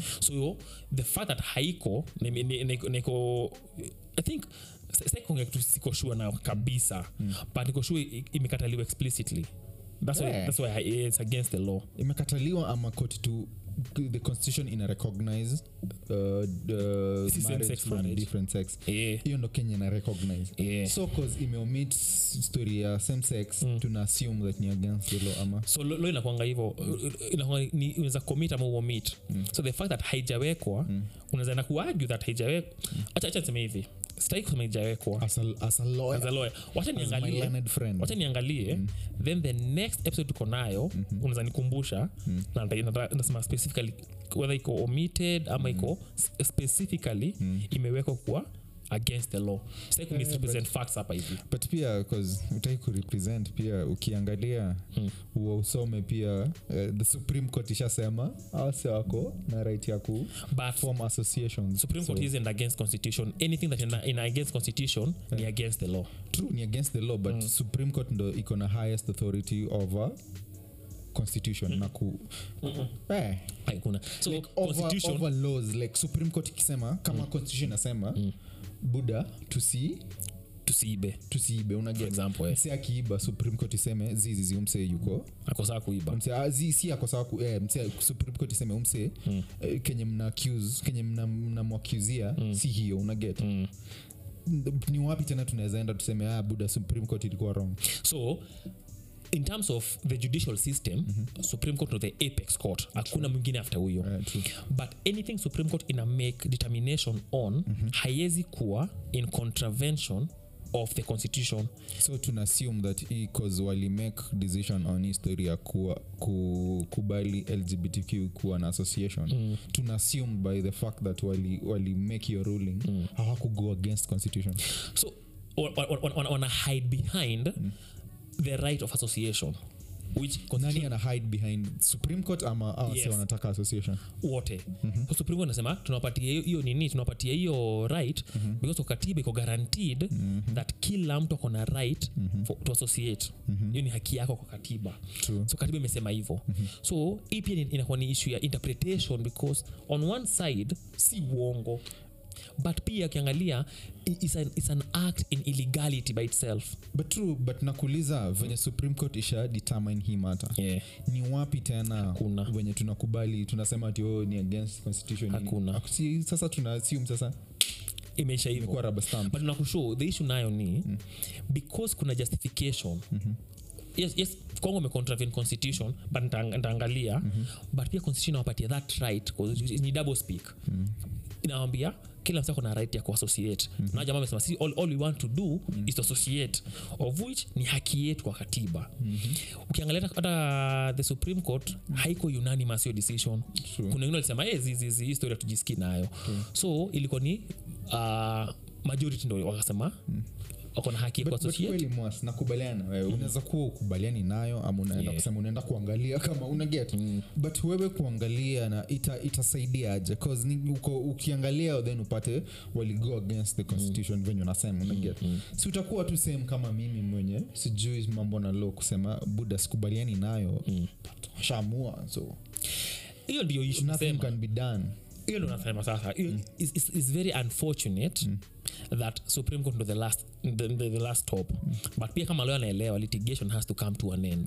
so the fact that haiko ni- ni- ni- niko- niko i think sikuongea kitu siko sure na kabisa but niko sure i- imekataliwa explicitly that's why, Yeah. that's why I- it's against the law imekataliwa ama koti tu the constitution ina recognize uh, the Si same marriage sex from marriage. different sex Eh, hiyo ndo kenya ina recognize Yeah. so cause imeomit story ya same sex tuna assume that ni against the law ama so lo, lo inakwanga hivo inakwanga ni- unaweza commit ama uomit so the fact that haijawekwa unaweza enda kuargue that haijawekwa acha acha niseme hivi sitaki kusema haijawekwa as a, as a lawyer as a lawyer wacha as my niangalie learned friend wacha niangalie then the next episode tuko nayo unaweza nikumbusha na nita- nita- nasema specifically whether iko omitted ama iko s- specifically imewekwa kuwa against the law sitaki ku misrepresent facts hapa hivi but pia cause utaki kurepresent pia ukiangalia Mm. huo usome pia uh, the supreme court ishasema ase wako na right ya ku but form associations supreme court So, isn't against constitution anything that in, in against constitution ni against the law true ni against the law but supreme court ndo iko na highest authority over constitution na ku eh, haikuna so like over, constitution over laws like supreme court ikisema kama constitution inasema buda tusi tusiibe tusiibe for unaget example eh, mse akiiba supreme court iseme zizizi umse yuko akosaa kuiba mse ah, zi- si ako sawa ku eh, mse supreme court iseme umse Mm. eh, kenye mna accuse kenye mna- mnamwakuzia si hiyo unaget Mm. ni wapi tena tunaweza enda tuseme ah, buda supreme court ilikuwa wrong so in terms of the judicial system supreme court no the apex court hakuna mwingine after huyo Eh, true. but anything supreme court ina make determination on haiwezi kuwa in contravention of the constitution so tuna assume that hii cause wali make decision on history ya kuwa, ku, kubali lgbtq kuwa na association mm. tuna assume by the fact that wali, wali make your ruling mm. hawakugo against constitution so wa- wa- wa- wana wana hide behind the right of association which nani constitution ana hide behind supreme court ama awase Yes. wanataka association wote mm-hmm. so supreme court nasema tunawapatia hiyo- hiyo nini tunawapatia hiyo right mm-hmm. because kwa katiba iko guaranteed mm-hmm. that kila mtu ako na right mm-hmm. for, to associate hiyo mm-hmm. ni haki yako kwa katiba True. so katiba imesema hivyo mm-hmm. so hii pia ni- inakuwa ni issue ya interpretation because on one side si uongo but pia akiangalia i- it's an, it's an act in illegality by itself but true but nakuuliza venye supreme court isha determine hii mata yeah. ni wapi tena Hakuna. venye tunakubali tunasema ati oh, ni against constitution ni- Hakuna. si, sasa tuna assume sasa imeisha hivyo imekuwa rubber stamp but nakushow the issue nayo ni mm. because kuna justification mm-hmm. yes, yes kongo amecontravene constitution but nita- nitaangalia mm-hmm. but pia constitution inawapatia that right 'cause ni double speak mm. inawambia kila msa kuna right ya kuassociate mm-hmm. na jamaa amesema si all, all we want to do mm-hmm. is to associate of which ni haki yetu kwa katiba mm-hmm. ukiangalia hata- hata the supreme court mm-hmm. haiko unanimous hiyo decision True. kuna wengine walisema hey, zizizi hii story hatujisikii nayo so ilikuwa ni uh, majority ndo wakasema wako na haki ya But- but kuassociate kweli mwas nakubaliana wewe unaweza kuwa ukubaliani nayo ama unaenda Yeah. kusema unaenda kuangalia kama una get but wewe kuangalia na ita, itasaidia aje cause ni, uko, ukiangalia then upate waligo against the constitution venye unasema una get si utakuwa tu same kama mimi mwenye sijui mambo na law kusema buda sikubaliani nayo shamua so hiyo ndio issue nothing nasema can be done hiyo ndo nasema sasa hiyo is, is, is very unfortunate that supreme court ndo the last, the, the, the last stop but pia kama leo anaelewa litigation has to come to an end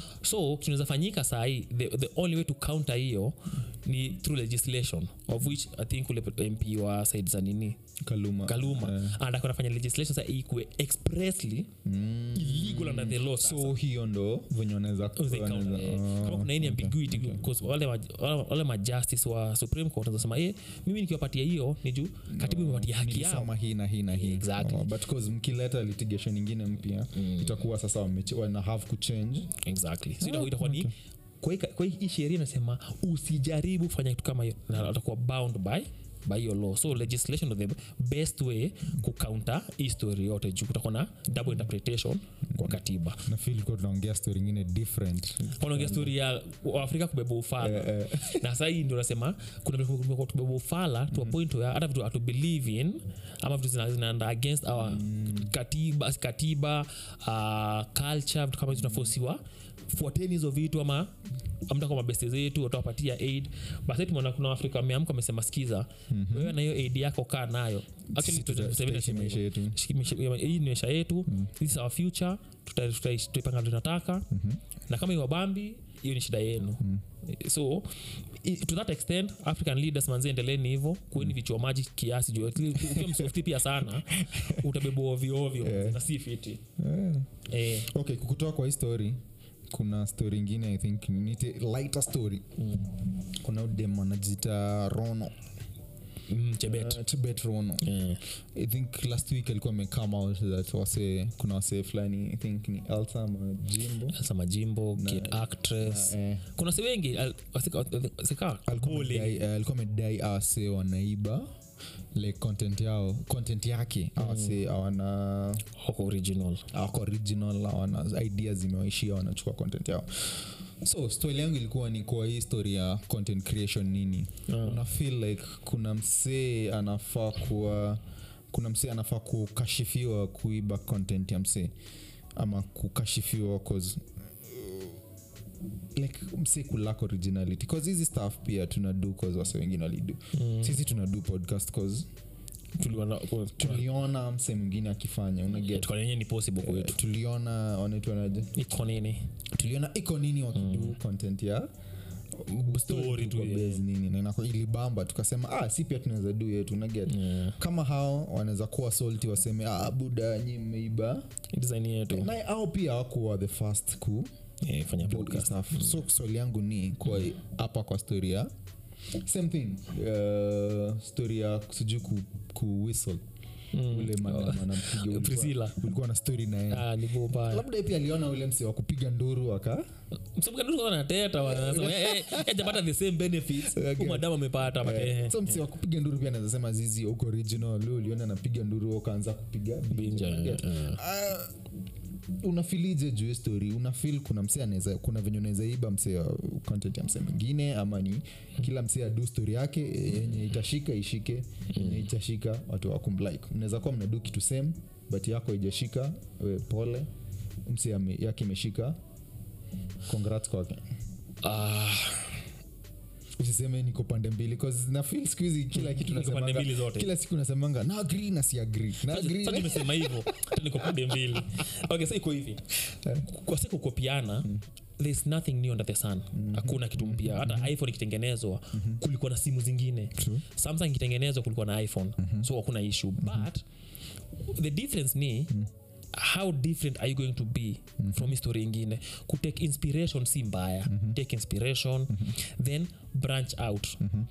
so tunaweza fanyika sahii the, the only way to counter hiyo ni through legislation of which i think ule mp wa side za nini kaluma kaluma Eh. anataka nafanya legislation sasa ikue expressly illegal under the law sasa. so hiyo ndo venye wanaweza Oh, they count, wanaweza- eh. oh, kama kuna any okay. ambiguity because wale ma- wale- wale majustice wa supreme court wanasema eh mimi nikiwapatia hiyo ni juu katibu imepatia haki yao nilisoma hii na hii na hii Exactly. oh, but cause mkileta litigation ingine mpya itakuwa sasa wameche- wana have kuchange exactly so itakuwa- itakuwa ni kwa hii- kwa hii sheria inasema usijaribu kufanya kitu kama hiyo na atakuwa bound by by your law so legislation of the best way kucounter hii story yote juu kutakuwa na double interpretation kwa katiba na feel kuwa tunaongea story ingine different unaongea story ya waafrika kubeba ufala na sahii ndio nasema kuna vile kumekuwa tubeba ufala to a point where hata vitu hatu believe in ama vitu zina- zinaenda against our katiba katiba uh, culture vitu kama hizo tunafosiwa fuateni hizo vitu ama amta kwa mabeste zetu watawapatia aid basi tumeona kuna afrika wameamka wamesema skiza wewe na hiyo aid yako kaa nayo Actually, Sisi tuta- Museveni tutaishi alisema maisha hivyo. yetu. Shiki- maisha- hii ni maisha yetu this is our future tuta- tuta- tutaipanga vile tunataka na kama iwabambi hiyo ni shida yenu so i- to that extent african leaders manzi endeleni hivo kueni vichua maji kiasi juu ukiwa msofti pia sana utabebwa ovyoovyo Yeah. na si fiti Eh. eh, okay kukutoa kwa hii story kuna story ingine i think nite lighter story kuna udem anajita rono mm, chebet Uh, tibet rono Eh, i think last week alikuwa amecome out that wase kuna wasee fulani i think ni elsa majimbo Elsa majimbo kid actress eh, kuna si wengi al- wasika- wasika alikuwa Kole. amedai- eh, alikuwa amedai awase wanaiba like content yao content yake awase awana wako original awako original awana idea zimewaishia wanachukua content yao so story yangu ilikuwa ni kwa hii story ya content creation nini Ah. una feel like kuna msee anafaa kuwa kuna msee anafaa kukashifiwa kuiba content ya msee ama kukashifiwa cause like msee kulak originality cause hizi staff pia tunadu cause wase wengine walidu mm. sisi tunadu podcast cause tuliona tuliona msee mwingine akifanya unaget tukanenye ni possible kwetu tuliona wanaitwanaje iko nini tuliona iko nini wakidu mm. content ya Story tu, kwa yeah. base nini na inako- ilibamba tukasema ah, si pia tunaweza du yetu unaget Yeah. kama hao wanaweza kuwa solti waseme ah, buda nyi mmeiba design yetu na au pia hawakuwa the first ku Eh, fanya do podcast stuff. so swali yangu ni kwa hapa kwa story ya same thing uh, story ya sijui ku, ku whistle ule madam anampiga ulikuwa- Priscilla. ulikuwa na story na yeye Ah, ni go mbaya. labda pia aliona ule msi wa kupiga nduru aka Msabuka wanateta wanasema eh, eh, eh, hajapata the same benefits Okay. huyu madamu amepata but, eh, so msi wa kupiga nduru pia anaweza sema zizi uko original lu uliona napiga nduru ukaanza kupiga Binja, Yeah. eh. Ah, unafilije juu ya story unafil kuna msee anaweza kuna venye unaweza iba msee wa content ya msee mwingine ama ni kila msee adu story yake eh, yenye itashika ishike yenye itashika watu wakumlike mnaweza kuwa mnadu kitu same but yako ijashika we pole msee ame- yake imeshika congrats kwake Ah, usiseme niko pande mbili 'cause na feel siku hizi kila kitu Niko pande nasemanga- mbili zote. kila siku nasemanga na agree na si agree na agree sasa na- tumesema hivyo hata niko pande mbili okay sa iko hivi kwa siku kukopiana there's nothing new under the sun hakuna kitu mpya hata iphone ikitengenezwa kulikuwa na simu zingine samsung ikitengenezwa kulikuwa na iphone so hakuna issue but the difference ni how different are you going to be from history ingine kutake inspiration si mbaya take inspiration then branch out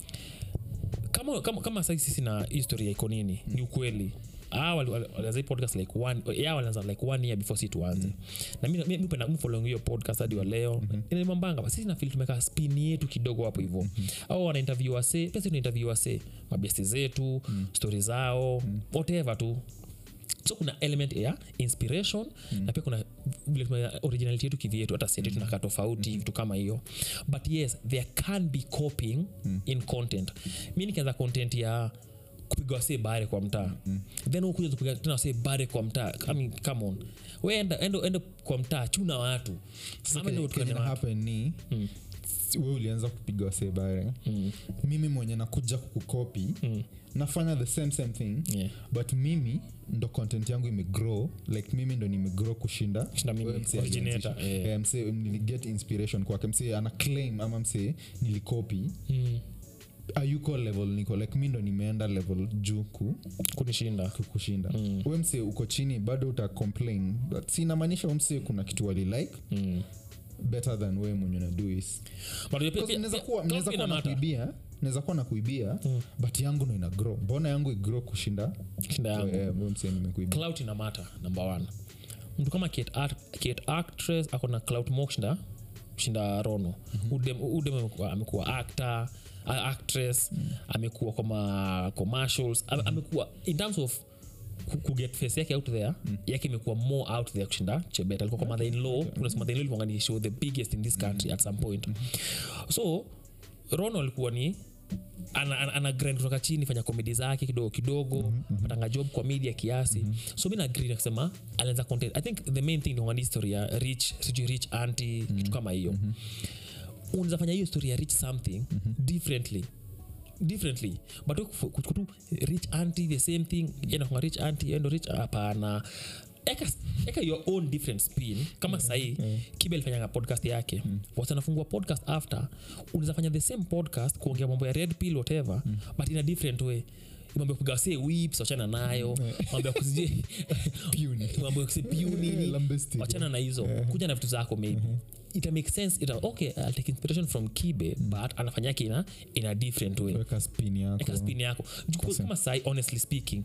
kama, kama, kama sai sisi na history ya iko nini ni ukweli Ah, wali- wali- walianza hii podcast like one yeah, walianza like one year before si tuanze na mi- mi- mi penda- mi following hiyo podcast hadi wa leo mm-hmm. inanimambanga sisi nafili tumeka spin yetu kidogo hapo hivo au wana interview wase pia si tuna interview wase mabesti zetu mm. stori zao mm. whatever tu so kuna element ya inspiration mm. na pia kuna vile tume- originality yetu kivyetu hata sietu tunakaa tofauti vitu kama hiyo but yes there can be copying mm. in content mi nikianza content ya kupiga wasee bare kwa mtaa mm. then ukuja kupiga tena wasee bare kwa mtaa I mean, come on we enda, enda, enda kwa mtaa chuna watu Ama ndio Kenye- kenye tukane na watu. happen ni si- we ulianza kupiga wasebare mimi mwenye nakuja kukukopi nafanya the same same thing Yeah. but mimi ndo content yangu imegrow like mimi ndo nimegrow kushinda Kushinda mimi, wewe msee originator, alianzisha. yeah. Eh, msee niliget inspiration kwake msee ana claim ama msee nilikopi Mm. ayuko level niko like mi ndo nimeenda level juu ku, kunishinda ku- kushinda mm. wemse uko chini bado uta complain but sinamaanisha wemse kuna kitu walilike mm. better than we mwenye naduis But pia- pia- naweza pia- kuwa clout naweza ina kuwa na matter. kuibia naweza kuwa na kuibia but yangu ndo ina grow mbona yangu igro kushinda Shinda yangu. Eh, we mse nimekuibia clout ina mata number one mtu kama Kate Art- Kate actress ako na clout more kushinda kushinda rono udem, udem amekuwa, amekuwa actor a- actress amekuwa kwa ma commercials ame- amekuwa in terms of ku- kuget face yake out there yake imekuwa more out there kushinda chebet alikuwa kwa mother in law kuna mother in law ilikuwa ni show the biggest in this country at some point so rono alikuwa ni ana, ana, ana grind kutoka chini fanya komedi zake kidogo kidogo mm-hmm. patanga job kwa media kiasi mm-hmm. so mi naagri nakisema anaanza content i think the main thing ni history ya rich sijui rich anti mm-hmm. kitu kama hiyo mm-hmm. unaweza fanya hiyo story ya rich something mm-hmm. differently differently but we kufu- kutu rich anti the same thing yenakunga rich anti endo rich hapana eka, eka your own different spin kama sahii kibe alifanyanga podcast yake mm. wasanafungua podcast after unaweza fanya the same podcast kuongea mambo ya red pill whatever but in a different way mambo ya kupiga wasee whips wachana nayo mambo ya kusije Puny. mambo ya kusije puny nini. Lambested. wachana na hizo kuja na vitu zako maybe ita make sense ita, okay I'll take inspiration from kibe but anafanya yake ina in a different way weka spin yako eka spin yako Juu kama sai honestly speaking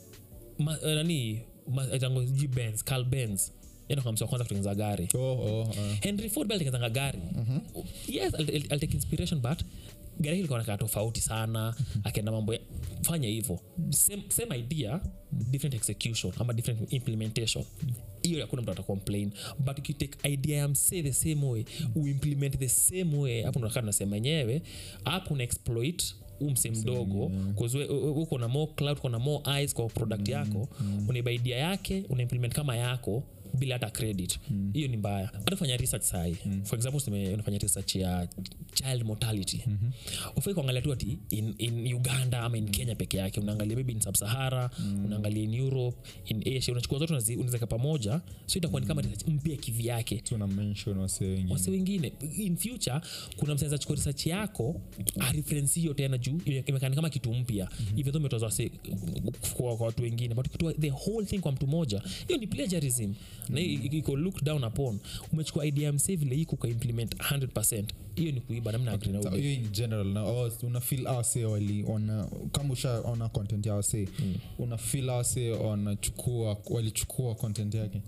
ma, uh, nani ma- itango sijui benz carl benz yanakamsi wa kwanza kutengeneza gari oh, oh, uh. henry ford bali alitengenezanga gari yes I'll, I'll, I'll take inspiration but gari hili likuwa nakaa tofauti sana akaenda mambo ya fanya hivyo same, same idea different execution ama different implementation hiyo hakuna mtu atacomplain but ukitake idea ya msee the same way uimplement the same way hapo nakaa nasema enyewe hapo una exploit umse mdogo kuzwe uko na more cloud uko na more eyes kwa product yako unaiba idea yake unaimplement kama yako bila hata credit hiyo ni mbaya hata fanya research sahi for example useme unafanya research ya child mortality mm-hmm. ufai kuangalia tu ati in, in uganda ama in kenya peke yake unaangalia maybe in sub-sahara unaangalia in europe in asia unachukua zote unazi- unawezeka pamoja so itakuwa ni kama research mpya kivyake tuna mention wase wengine wasi wengine in future kuna mseza chukua research yako areferensi hiyo tena juu ime- imekani kama kitu mpya mm-hmm. even though umetoza wase kwa, kwa watu wengine but ukitoa the whole thing kwa mtu moja hiyo ni plagiarism na hiyo i- iko look down upon umechukua idea ya msee vile iko ukaimplement 100 hiyo ni kuiba namna agree na Ta- ube. hiyo in general na oh, una feel awase waliona kama ushaona content ya wase mm. una feel awase wanachukua walichukua content yake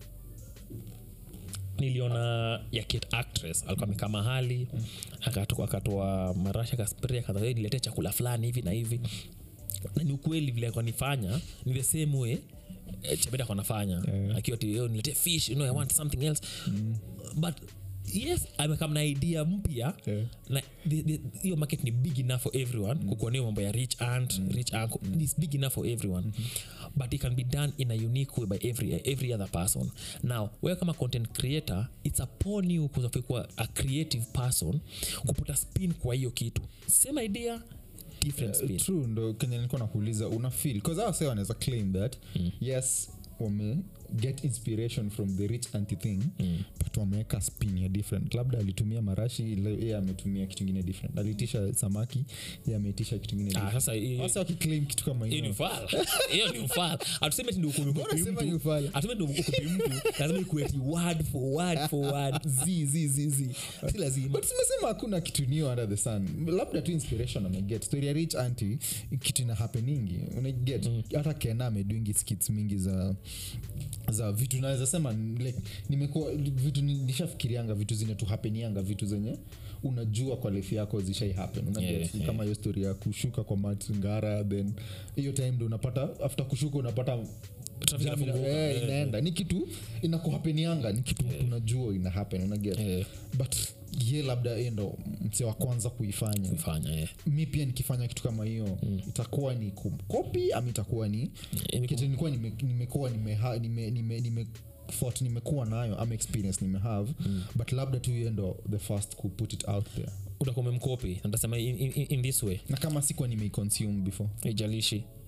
niliona ya kate actress alikuwa amekaa mahali akatoa akatoa marasha kaspray akaanza "Hey, niletee chakula fulani hivi na hivi na ni ukweli vile alikuwa nifanya ni the same way eh, chabeda alikuwa anafanya Yeah. akiwa ti niletee fish you know, i want something else but yes amekam na idea mpya Yeah. na the- the- hiyo market ni big enough for everyone mm. kukuonea mambo ya rich aunt mm. rich uncle mm. is big enough for everyone mm-hmm. but it can be done in a unique way by every, every other person now wewe kama content creator it's upon you kuwa a creative person kuputa spin kwa hiyo kitu same idea different spin true ndo kenye nilikuwa nakuuliza una feel bcause hao say wanaweza claim that mm. yes wame get inspiration from the rich anti thing mm. but wameweka spin ya different labda alitumia marashi le- ye ametumia kitu ingine different alitisha samaki ye ameitisha kitu ingine Ah, different. sasa hiyo- Hasa wakiclaim kitu kama hiyo ni hiyo ufala hiyo ni ufala hatuseme ti ndio ukumi Mbona kupi sema ni mtu ufala? hatuseme ndio ukupi mtu lazima ikueti word for word for word z z z z si lazima but simesema hakuna kitu new under the sun labda tu inspiration ameget story ya rich anti kitu ina happeningi unaget hata kena ameduingi skits mingi za za vitu naweza sema like, nimekuwa vitu ni- nishafikirianga vitu zine tu hapenianga vitu zenye unajua kwa life yako zishai happen unaget Yeah, yeah. kama hiyo story ya kushuka kwa matngara then hiyo time ndo unapata after kushuka unapata Traffic jam ina- inafunguka. eh, Yeah, inaenda ni kitu inakuhapenianga ni kitu unajua ina happen unaget Yeah. but ye labda ye ndo mse wa kwanza kuifanya kufanya eh. mi pia nikifanya kitu kama hiyo mm. itakuwa ni kumkopi ama itakuwa ni Ni kitu nilikuwa nime- nimekuwa nimeha- nime- nime- nime- thought nimekuwa nayo ama experience nimehave mm. but labda tu ye ndo the first ku put it out there utakuwa umemkopi natasema in, in, in this way na kama sikuwa nimeiconsume before ijalishi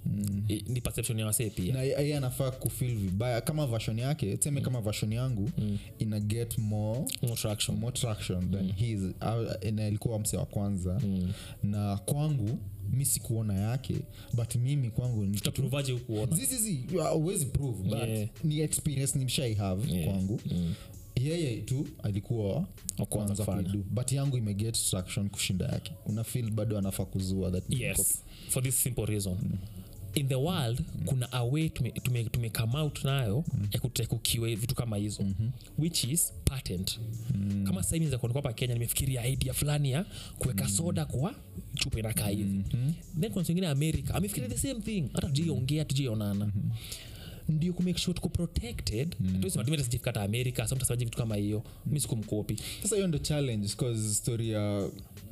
I- ni perception ya wasee pia na yeye anafaa kufil vibaya kama version yake tuseme kama version yangu ina get more More traction. more traction than his uh, na ilikuwa mse wa kwanza na kwangu mi sikuona yake but mimi kwangu ni kitu- tutaprovaje hukuona zizizi awezi prove but Yeah. ni experience nimshai have Yeah. kwangu yeye tu alikuwa wa kwanza kufanya. kuidu but yangu imeget traction kushinda yake una feel bado anafaa kuzua that ni copy. yes for this simple reason in the world kuna a way tume, tume, tume come out nayo ya kutekukiwe vitu kama hizo which is patent kama sasa hivi zakuwa hapa kenya nimefikiria idea fulani ya kuweka soda kwa chupa inakaa hivi then kuna wengine america amefikiria the same thing hata tujaiongea tujaionana ndio kumake sure tuko protected tusimatumetasikata america sa mtasemaji vitu kama hiyo mi sikumkopi sasa hiyo ndo challenge cause story ya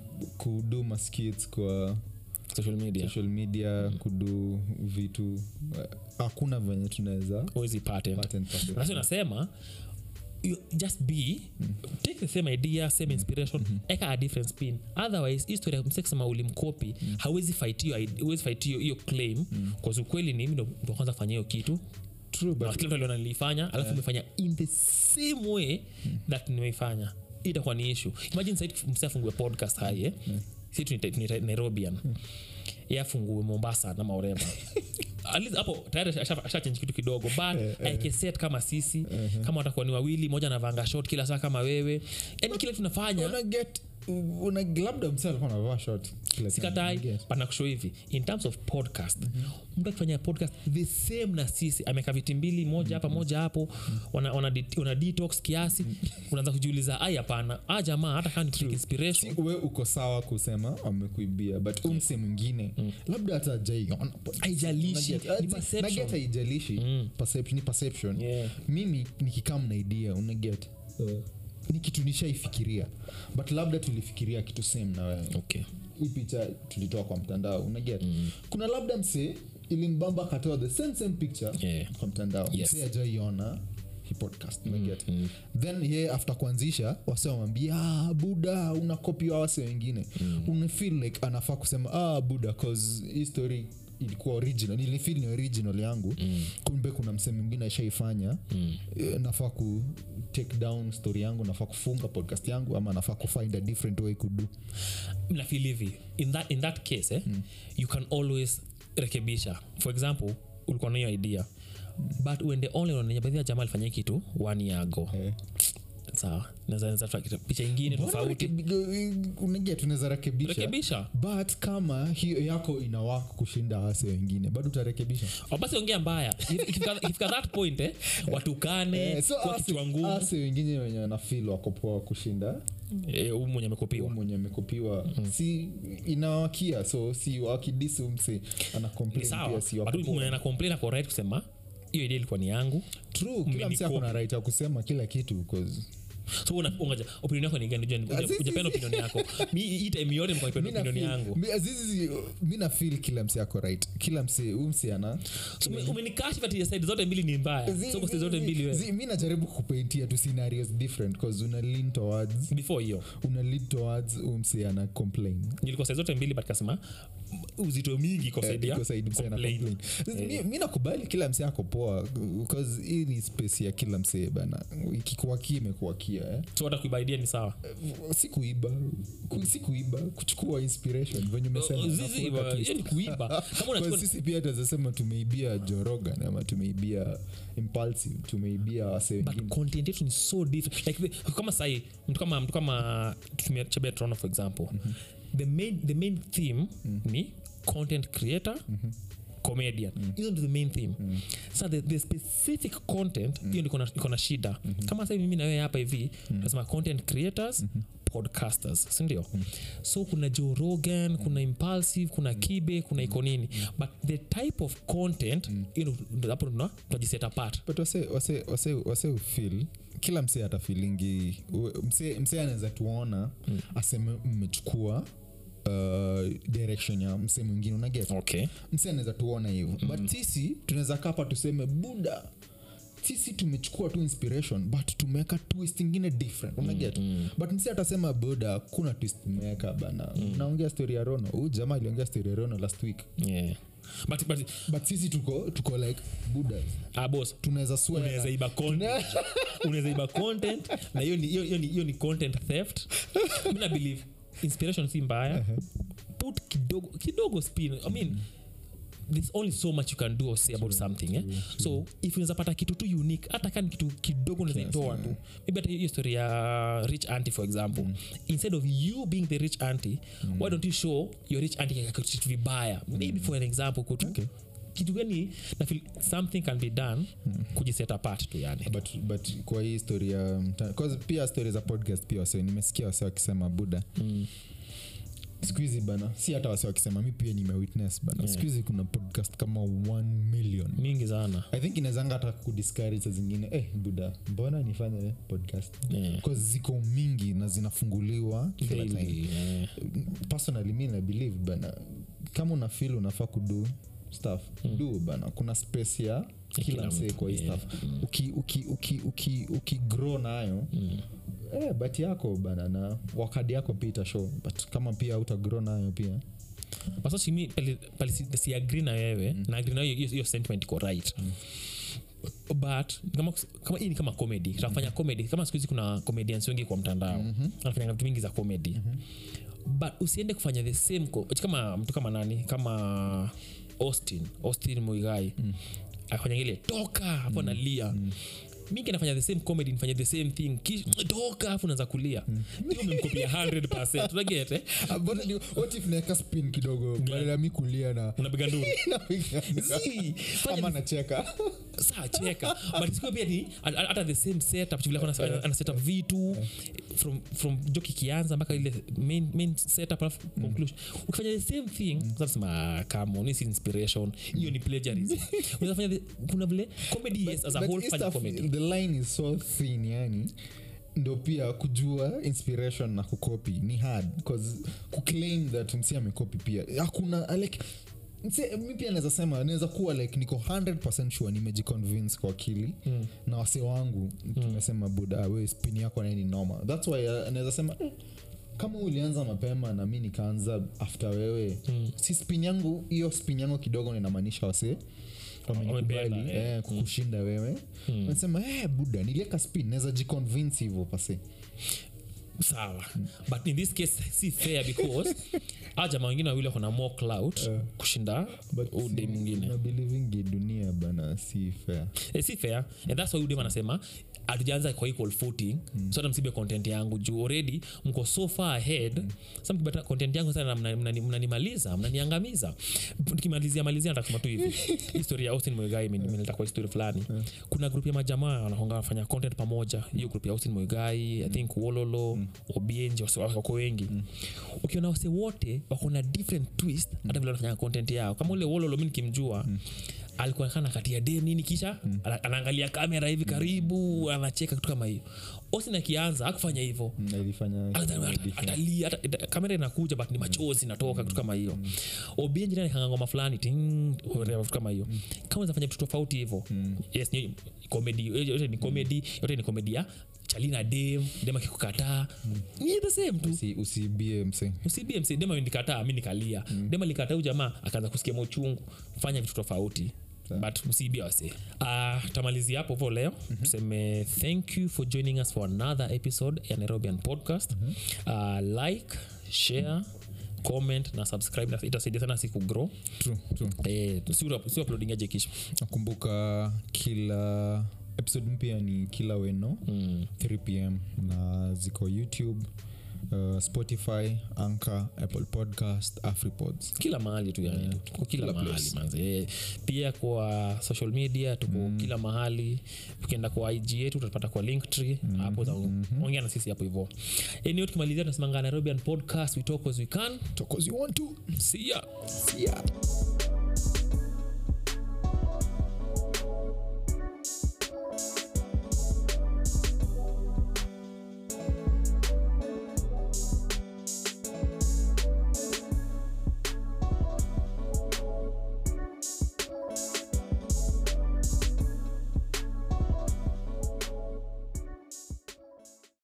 kudu maskits kwa social media social media kudu vitu eh, hakuna venye tunaweza wezi patent patent patent. nasi unasema you just be take the same idea same inspiration eka a different spin otherwise hii story ya msee kusema ulimkopi hawezi fight hiyo id- hawezi fight hiyo hiyo claim kwa ukweli ni mimi ndo ndo kwanza kufanya hiyo kitu True, na but kila mtu aliona nilifanya alafu umefanya in the same way that nimeifanya Hii itakuwa ni issue imagine sasa msee afungue podcast hai eh? si tunaita- tunaita nairobian ye afungue mombasa na maorema At least hapo tayari asha- ashachange kitu kidogo but aikeset kama sisi kama watakuwa ni wawili moja anavanga shot kila saa kama wewe yani kile tunafanya una get una labda mse alikuwa anavaa short kila time. sikatai Yes. panakusho hivi in terms of podcast mtu akifanya podcast the same na sisi ameka viti mbili moja hapa moja hapo wana, wana, dit- wana detox kiasi unaanza kujiuliza ai hapana a jamaa hata kama ni take inspiration Si we uko sawa kusema amekuibia but umse mwingine labda hata jaiona Haijalishi, ni perception. haijalishi Perception- ni perception Yeah. mimi nikikam na idea unaget ni kitu nishaifikiria but labda tulifikiria kitu same na wewe okay hii picha tulitoa kwa mtandao unaget mm. kuna labda msee ilimbamba akatoa the same same picture Yeah. kwa mtandao Yes. msee ajaiona hii podcast unaget then ye after kuanzisha wase wamwambia ah, buda unakopiwa wase wengine mm. unafeel like anafaa kusema ah, buda cause hii story ilikuwa original nilifil ni original yangu mm. kumbe kuna msee mwingine ashaifanya mm. e, nafaa ku take down story yangu nafaa kufunga podcast yangu ama nafaa kufind a different way kudu nafeel hivi in that, in that case eh, you can always rekebisha for example ulikuwa na hiyo idea but uende online unanenyabadhia jamaa alifanya hii kitu one year ago Eh. sawa naweza naweza tuta- picha ingine tofauti unagia tunaweza rekebisha rekebisha but kama hiyo yako inawaka kushinda wase wengine bado utarekebisha Au basi ongea mbaya If- ikifika ikifika that point eh, watukane Eh, so kwa ase- kichwa ngumu ase wengine wenye wanafil wakopoa kushinda Eh, huyu mwenye amekopiwa mwenye amekopiwa si inawakia so si wakidisi umse ana ni complain sawa pia si But wako huyu poa. mwenye ana complain ako right kusema hiyo idea ilikuwa ni yangu true kila msi Mmenikopi. akona right ya kusema kila kitu 'cause so una- ungoja opinion yako ni gani Unajua- Ah, si- si- ujapenda si. opinion yako mi hii time yote mko mi opinion na opinion feel- yangu mi- azizi mi na feel kila msi ako right kila msi huu msi ana So, ume- umenikashifu ati side zote mbili ni mbaya Zi- so kwa zi- side zote zi- mbili wewe zi- mi najaribu kupaintia tu scenarios different bcause una lean towards before hiyo una lead towards umsi ana complain nilikuwa side zote mbili but kasema uzito mingi kwa side ya Iko side msee ana complain. complain. Mi- mi nakubali kila msee ako poa bcause hii ni space ya kila msee bana ikikuakia imekuakia eh. so hata kuiba idea ni sawa si kuiba ku- si kuiba kuchukua inspiration venye umesema Oh, na zizi, kuweka wa- twist. hiyo ni kuiba kama Kwa unachukua sisi pia tazasema tumeibia jorogan ama tumeibia impulsive tumeibia wase but wengine content yetu ni so different like the, kama sahi mtu kama mtu kama tutumia chabia toronto for example the main the main theme ni content creator comedian hizo ndio the main theme sa the, the specific content hiyo ndio iko na- iko na shida kama sasa mimi na wewe hapa hivi tunasema content creators podcasters sindio so kuna joe rogan kuna impulsive kuna kibe kuna iko nini but the type of content hiyo ndio- hapo tuna- tunajiseta apart but wase, wase, wase, wase ufil kila msee atafilingi msee msee anaweza tuona mm. aseme mmechukua uh, direction ya msee mwingine unaget okay msee anaweza tuona hivyo mm. but sisi tunaweza kapa tuseme buda sisi tumechukua tu inspiration but tumeweka twist ingine different unaget mm, but msi atasema buda kuna twist tumeweka bana mm. naongea story ya rono huu jamaa aliongea story ya rono last week yeah but, but but sisi tuko tuko like buddhas ah, boss tunaweza swear unaweza iba content unaweza iba content na hiyo ni, hiyo- hiyo ni, hiyo ni content theft mi na believe inspiration si mbaya put kidogo kidogo spin i mean there's only so much you can do or say about something eh? so if unaweza pata kitu tu unique hata kani kitu kidogo unazaitoa tu maybe hata hiyo story ya rich auntie for example instead of you being the rich auntie why don't you show your rich auntie kitu vibaya maybe for an example kutu Okay. kitu gani na feel something can be done kujiset apart tu yani but, but kwa hii story ya mta- 'cause pia story za podcast pia wase nimesikia wase wakisema buda Mm. siku hizi bana si hata wase wakisema mi pia nimewitness bana Yeah. siku hizi kuna podcast kama 1 million mingi sana i think inawezanga hata kudiscourage saa zingine eh, buda mbona nifanye podcast Yeah. Because ziko mingi na zinafunguliwa kila time Daily, eh. personally mi na believe bana kama una feel unafaa kudu stuff mm. do bana kuna space ya kila kila msee mtu, kwa hii yeah. stuff uki, uki, uki, uki, uki grow nayo mm. eh, bat yako bana na wakadi yako pia itashow but kama pia utagrow nayo pia masachimi pali siagri na wewe na agri nayo hiyo- hiyo sentiment iko right but kama, kama hii ni kama comedy tunafanya comedy kama siku hizi kuna comedians wengi kwa mtandao mm-hmm. anafanya vitu mingi za comedy mm-hmm. but usiende kufanya the same co- kama mtu kama nani kama austin austin muigai mm. afanya ile toka hapo mm. nalia mm mingi anafanya the same comedy nifanya the same thing Kish- toka afu naanza kulia hiyo umemkopia 100 unaget eh? Ah, but ni- what if naeka spin kidogo badala ya mi kulia na unapiga nduru napiga- Zii, fanya ama nacheka saa cheka but sikuwa pia ni hata hata the same setup vile alikuwa ana- ana setup vitu from, from joke ikianza mpaka ile main, main setup alafu conclusion ukifanya the same thing unasema come on this is inspiration hiyo ni plagiarism unaweza fanya the, kuna vile comedy yes as a But whole hii fanya stuff, comedy the line is so thin yani ndo pia kujua inspiration na kukopi ni hard bcause kuclaim that msi amekopi pia hakuna like mse- mi pia naweza sema naweza kuwa like niko 100 sure nimejiconvince kwa akili mm. na wase wangu tumesema buda ah, we spin yako naye ni noma thats why uh, naweza sema eh, kama ulianza mapema na mi nikaanza after wewe mm. si spin yangu hiyo spin yangu kidogo ninamaanisha wase wamenikubali Wamependa, eh. eh, kukushinda wewe nasema eh, buda nilieka spin naweza jiconvince hivyo pase sawa but in this case si fair because a jamaa wengine wawili wako na more clout kushinda ude mwingine nabilivingi dunia bana si fair Eh, si fair and that's why udem anasema hatujaanza kwa equal footing mm. so hata msibe content yangu juu already mko so far ahead mm. sa mkibata content yangu sana mnanimaliza mnani, mnanimaliza, mnaniangamiza nikimalizia malizia natasema tu hivi historia ya austin mwegai imenileta kwa histori fulani kuna grup ya majamaa wanakonga wanafanya content pamoja hiyo grup ya austin mwegai i think wololo mm. obienji wase- wako wengi mm. ukiona wase wote wako na different twist hata vile wanafanya content yao kama ule wololo mi nikimjua mm alikuwa kana katia dem nini kisha mm. anaangalia kamera hivi karibu anacheka kitu kama hiyo osin akianza akufanya hivyo Na ilifanya Ata- ata- atalia ata- ita- kamera inakuja but ni machozi natoka kitu kama hiyo obienji naye kanga ngoma fulani ting whatever, vitu kama hiyo kama unafanya vitu tofauti hivyo yes ni comedy yote ni comedy yote ni comedy ya chalina dem dem akikukataa ni the same tu Usi- usibie mse usibie msi dem amenikataa mi nikalia mm. dem alikataa huyu jamaa akaanza kusikia mauchungu fanya vitu tofauti but msiibia wase uh, tamalizia hapo vo leo mm-hmm. tuseme thank you for joining us for another episode ya nairobian podcast mm-hmm. uh, like share comment na subscribe na itasaidia sana si kugrow true, true. eh, si si uploading aje kisha nakumbuka kila episode mpya ni kila weno mm. 3 pm na ziko youtube uh, spotify anchor apple podcast afripods kila mahali tu yani tuko kila, Kila mahali place. manze Eh, pia kwa social media tuko mm. kila mahali ukienda kwa ig yetu utapata kwa linktree hapo mm-hmm. ongea na sisi hapo hivo anyway tukimalizia tunasemanga nairobian podcast we talk as we can Talk as you want to see ya see ya